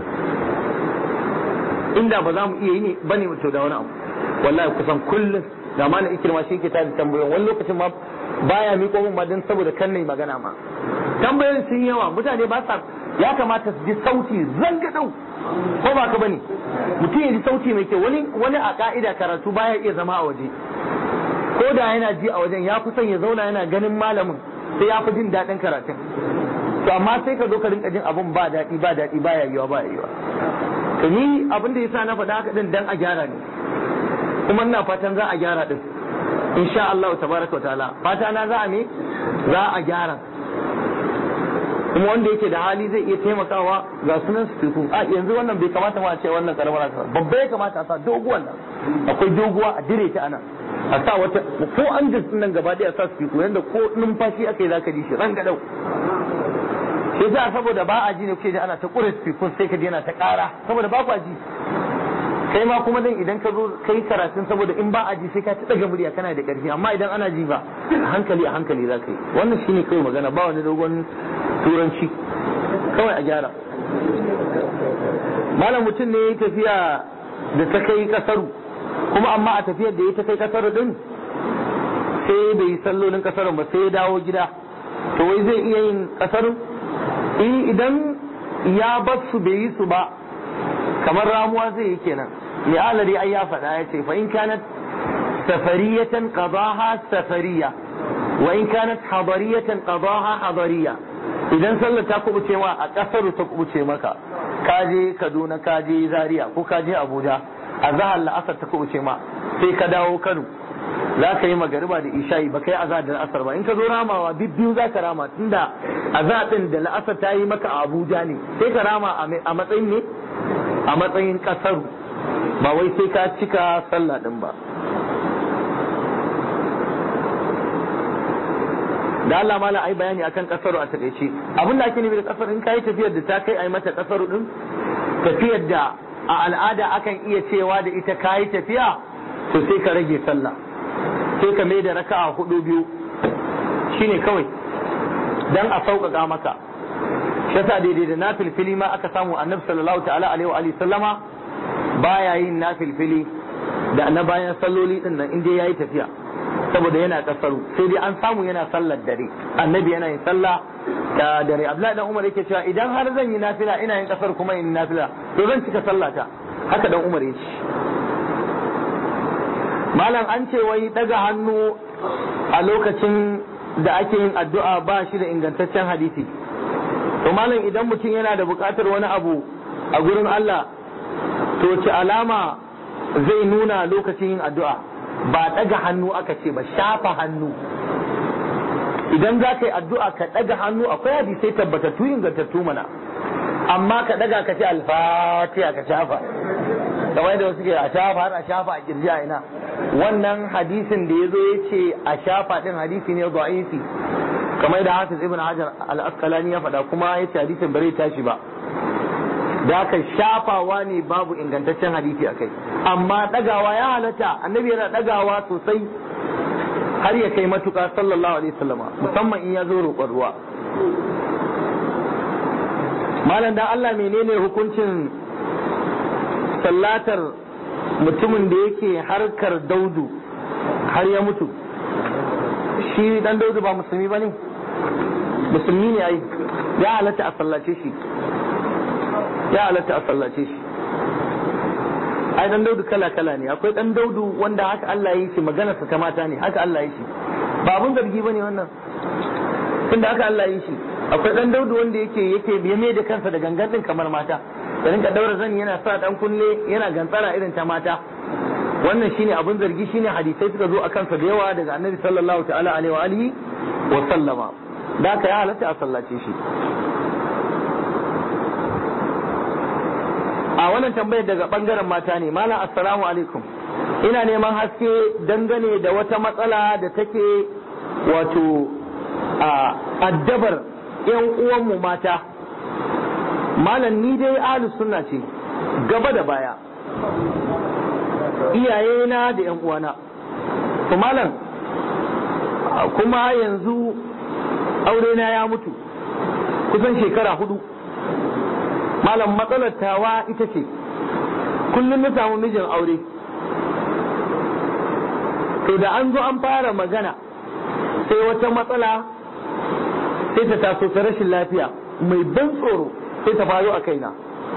inda ba za mu iya yi ne bane to da wani abu wallahi kusan kullum da ma na ikirma shi ke tada tambayoyin wani lokacin ma baya miƙo min ma dan saboda kan nayi magana ma tambayoyin sun yawa mutane ba sa ya kamata su ji sauti zangadau ko ba ka bane mutum ya ji sauti mai kyau wani wani a ka'ida karatu baya iya zama a waje ko da yana ji a wajen ya fi son ya zauna yana ganin malamin sai ya fi jin daɗin karatun to amma sai ka zo ka rinka jin abun ba daɗi ba daɗi ba yiwa ba yiwa to ni abin da yasa na faɗa haka din dan a gyara ne kuma ina fatan za a gyara din insha Allah tabaraka wa ta'ala fata na za a me za a gyara kuma wanda yake da hali zai iya taimakawa ga sunan su a yanzu wannan bai kamata ma a ce wannan karamar haka babba ya kamata a sa doguwan nan akwai doguwa a dire ta ana a sa wata ko an jinsin nan gaba ɗaya a sa su yanda ko numfashi aka yi zaka ji shi ran gadau shi yasa saboda ba a ji ne kuke ji ana ta ƙure speakers sai ka ji yana ta ƙara saboda ba ku ji kai ma kuma dan idan ka zo kai karatun saboda in ba a ji sai ka ta daga murya kana da ƙarfi amma idan ana ji ba a hankali a hankali za ka yi wannan shine kawai magana ba wani dogon turanci kawai a gyara malam mutum ne ya tafiya da ta kai kasaru kuma amma a tafiyar da ya ta kai kasaru din sai bai yi sallolin kasarun ba sai ya dawo gida to wai zai iya yin kasarun idan ya bar su bai yi su ba kamar ramuwa zai yi kenan mai alari ai ya faɗa ya ce fa in kanat safariyatan qadaha safariya wa in kanat hadariyatan qadaha hadariya idan sallar ta kubuce ma a kasar ta kubuce maka ka je Kaduna ka je Zaria ko ka je Abuja a zahar la'asar ta kubuce ma sai ka dawo Kano za ka yi magariba da isha'i ba kai azhar da la'asar ba in ka zo ramawa biyu za ka rama tunda azhar din da la'asar ta yi maka a Abuja ne sai ka rama a matsayin ne a matsayin kasar ba wai sai ka cika sallah din ba da Allah mala ai bayani akan kasaru a takaice abin da ake nufi da kasar in kai tafiyar da ta kai ai mata kasaru din tafiyar da a al'ada akan iya cewa da ita kayi tafiya to sai ka rage sallah sai ka mai da raka'a hudu biyu shine kawai dan a sauƙaƙa maka shi yasa daidai da nafilfili ma aka samu annabi sallallahu ta'ala alaihi wa alihi sallama baya yin nafilfili da na bayan salloli din nan inda yayi tafiya saboda yana kasaru sai dai an samu yana sallar dare annabi yana yin sallah da dare abdullahi dan umar yake cewa idan har zan yi nafila ina yin kasar kuma yin nafila to zan cika sallata haka dan umar yace malam an ce wai daga hannu a lokacin da ake yin addu'a ba shi da ingantaccen hadisi to malam idan mutum yana da buƙatar wani abu a gurin Allah to ce alama zai nuna lokacin yin addu'a ba ɗaga hannu aka ce ba shafa hannu idan za ka yi addu'a ka ɗaga hannu akwai hadisai tabbatattu ingantattu mana amma ka ɗaga ka ce alfatiha ka shafa kamar yadda wasu ke a shafa har a shafa a kirji a ina wannan hadisin da ya zo ya ce a shafa ɗin hadisi ne da'ifi kamar da hafiz ibn hajar al-asqalani ya faɗa kuma ya ce hadisin bare tashi ba da aka shafawa ne babu ingantaccen hadisi a kai amma ɗagawa ya halatta annabi yana ɗagawa sosai har ya kai matuƙa sallallahu alaihi wasallama musamman in ya zo roƙon ruwa malam dan Allah menene hukuncin sallatar mutumin da yake harkar daudu har ya mutu shi dan daudu ba musulmi ba ne musulmi ne ai ya halatta a sallace shi ya halatta a sallace shi ai dan daudu kala kala ne akwai dan daudu wanda haka Allah ya yi shi maganarsa ta mata ne haka Allah ya yi shi ba abun zargi bane wannan tunda haka Allah ya yi shi akwai dan daudu wanda yake yake ya mai da kansa da gangan din kamar mata da rinka daura zani yana sa dan kunne yana gantsara irin ta mata wannan shine abun zargi shine hadisai suka zo akan sa da yawa daga annabi sallallahu ta'ala alaihi wa alihi wa sallama da haka ya halatta a sallace shi a wannan tambayar daga bangaren mata ne malam assalamu alaikum ina neman haske dangane da wata matsala da take wato a addabar yan uwanmu mata malam ni dai ahlus sunna ce gaba da baya iyayena da yan uwana to malam kuma yanzu aurena ya mutu kusan shekara hudu malam matsalar tawa ita ce kullum na samu mijin aure to da an zo an fara magana sai wata matsala sai ta taso ta rashin lafiya mai ban tsoro sai ta faru a kaina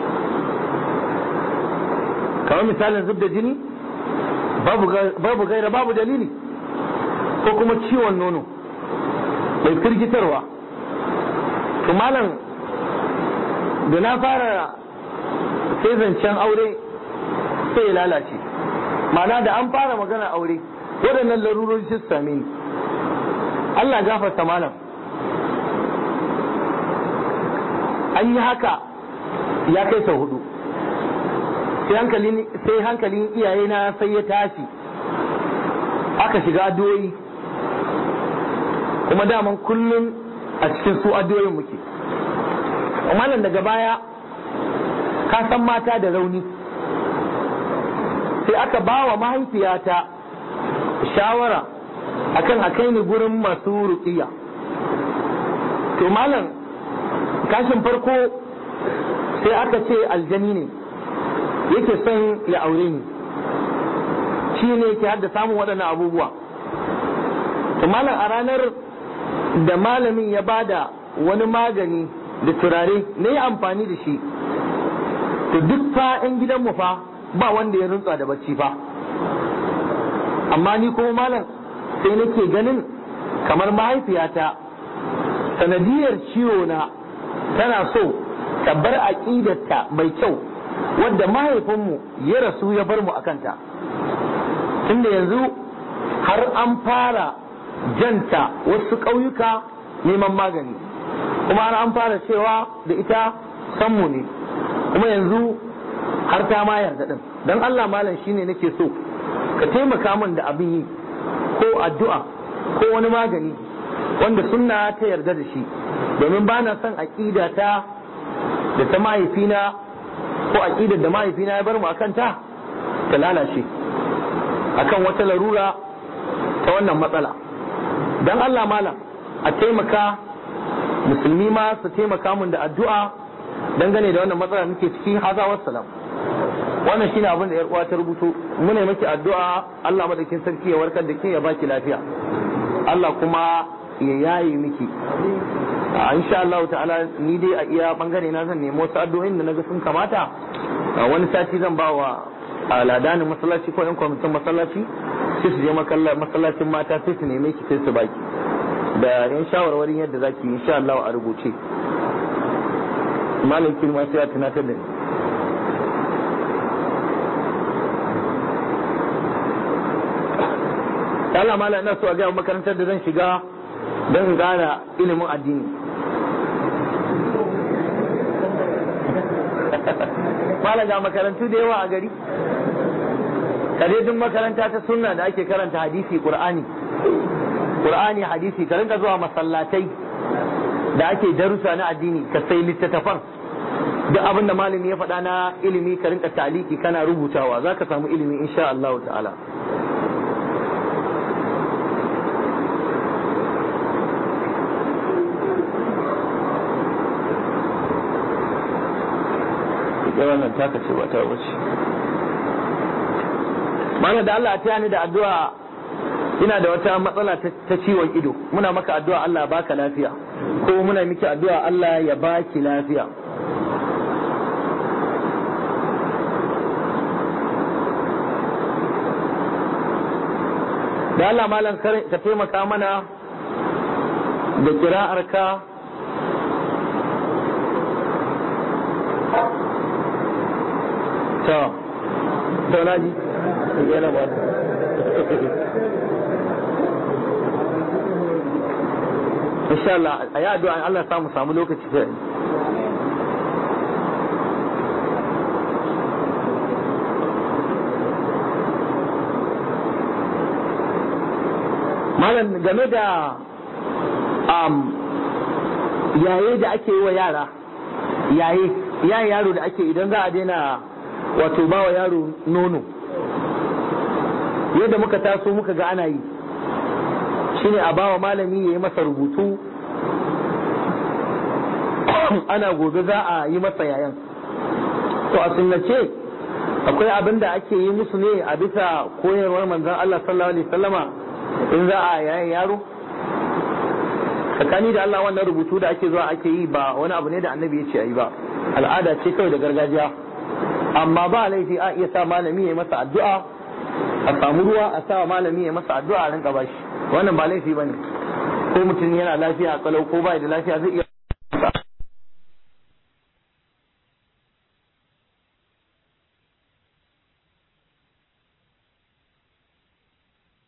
kamar misalin zub da jini babu gaira babu dalili ko kuma ciwon nono mai firgitarwa to malam da na fara sai zancen aure sai ya lalace mana da an fara magana aure waɗannan larurori su same ni Allah gafarta malam an yi haka ya kai sau hudu sai hankalin iyayena sai ya tashi aka shiga addu'o'i kuma daman kullum a cikin su addu'o'in muke malam daga baya ka san mata da rauni sai aka ba wa mahaifiyata shawara akan a kai ni gurin masu ruqiya to malam kashin farko sai aka ce aljani ne yake son ya aure ni shi ne yake hadda samun waɗannan abubuwa to malam a ranar da malamin ya bada wani magani da turare na yi amfani da shi to duk fa 'yan gidanmu fa ba wanda ya rutsa da bacci fa amma ni kuma malam sai nake ganin kamar mahaifiyata sanadiyar ciwo na tana so ta bar aƙidarta mai kyau wadda mahaifinmu ya rasu ya bar mu a kanta tunda yanzu har an fara janta wasu ƙauyuka neman magani kuma har an fara cewa da ita sanmu ne kuma yanzu har ta ma yarda din don Allah malam shine nake so ka taimaka min da abin yi ko addu'a ko wani magani wanda sunna ta yarda da shi domin ba na son aƙida ta da ta mahaifina ko aƙidar da mahaifina ya bar mu akan ta ta lalace akan wata larura ta wannan matsala don Allah malam a taimaka musulmi ma su taimaka mun da addu'a dangane da wannan matsala muke ciki haza wassalam wannan shine abin da yar uwa ta rubuto muna miki addu'a Allah madaukin sarki ya warkar da ke ya baki lafiya Allah kuma ya yayi miki a insha Allah ta'ala ni dai a iya bangare na zan nemo wasu addu'o'in da naga sun kamata a wani sati zan ba wa aladanin masallaci ko yan kwamitin masallaci sai su je masallacin mata sai su neme ki sai su baki da yan shawarwarin yadda za ki yi insha Allah a rubuce malam kirma sai a tunatar da ni Allah malam ina so a gaya makarantar da zan shiga don in gane ilimin addini malam ga makarantu da yawa a gari duk makaranta ta sunna da ake karanta hadisi qur'ani qur'ani hadisi ka rinka zuwa masallatai da ake darussa na addini ka sai littattafan duk abin da malami ya faɗa na ilimi ka rinka taliki kana rubutawa za ka samu ilimi insha Allah ta'ala wannan taka ce ba ta wuce mana da Allah ta ni da addu'a ina da wata matsala ta ciwon ido muna maka addu'a Allah baka lafiya ko muna miki addu'a Allah ya baki lafiya da Allah malam ka taimaka mana da kira'arka to to na ji yana ba insha Allah a yi addu'a Allah samu samu lokaci sai malam game da um, yaye da ake yi wa yara yaye yaye yaro da ake idan za a daina wato ba wa yaro nono yadda muka taso muka ga ana yi shine a bawa malami ya yi masa rubutu ana gobe za a yi masa yayan to a sunnace akwai abin da ake yi musu ne a bisa koyarwar manzon Allah sallallahu alaihi wasallama in za a yayan yaro tsakani da Allah wannan rubutu da ake zuwa ake yi ba wani abu ne da annabi ya ce a yi ba al'ada ce kawai da gargajiya amma ba laifi a iya sa malami ya yi masa addu'a a samu ruwa a sa malami ya masa addu'a a rinka bashi wannan ba laifi bane ko mutum yana lafiya a kalau ko bai da lafiya zai iya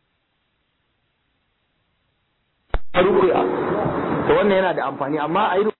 rukuya to wannan yana da amfani amma a yi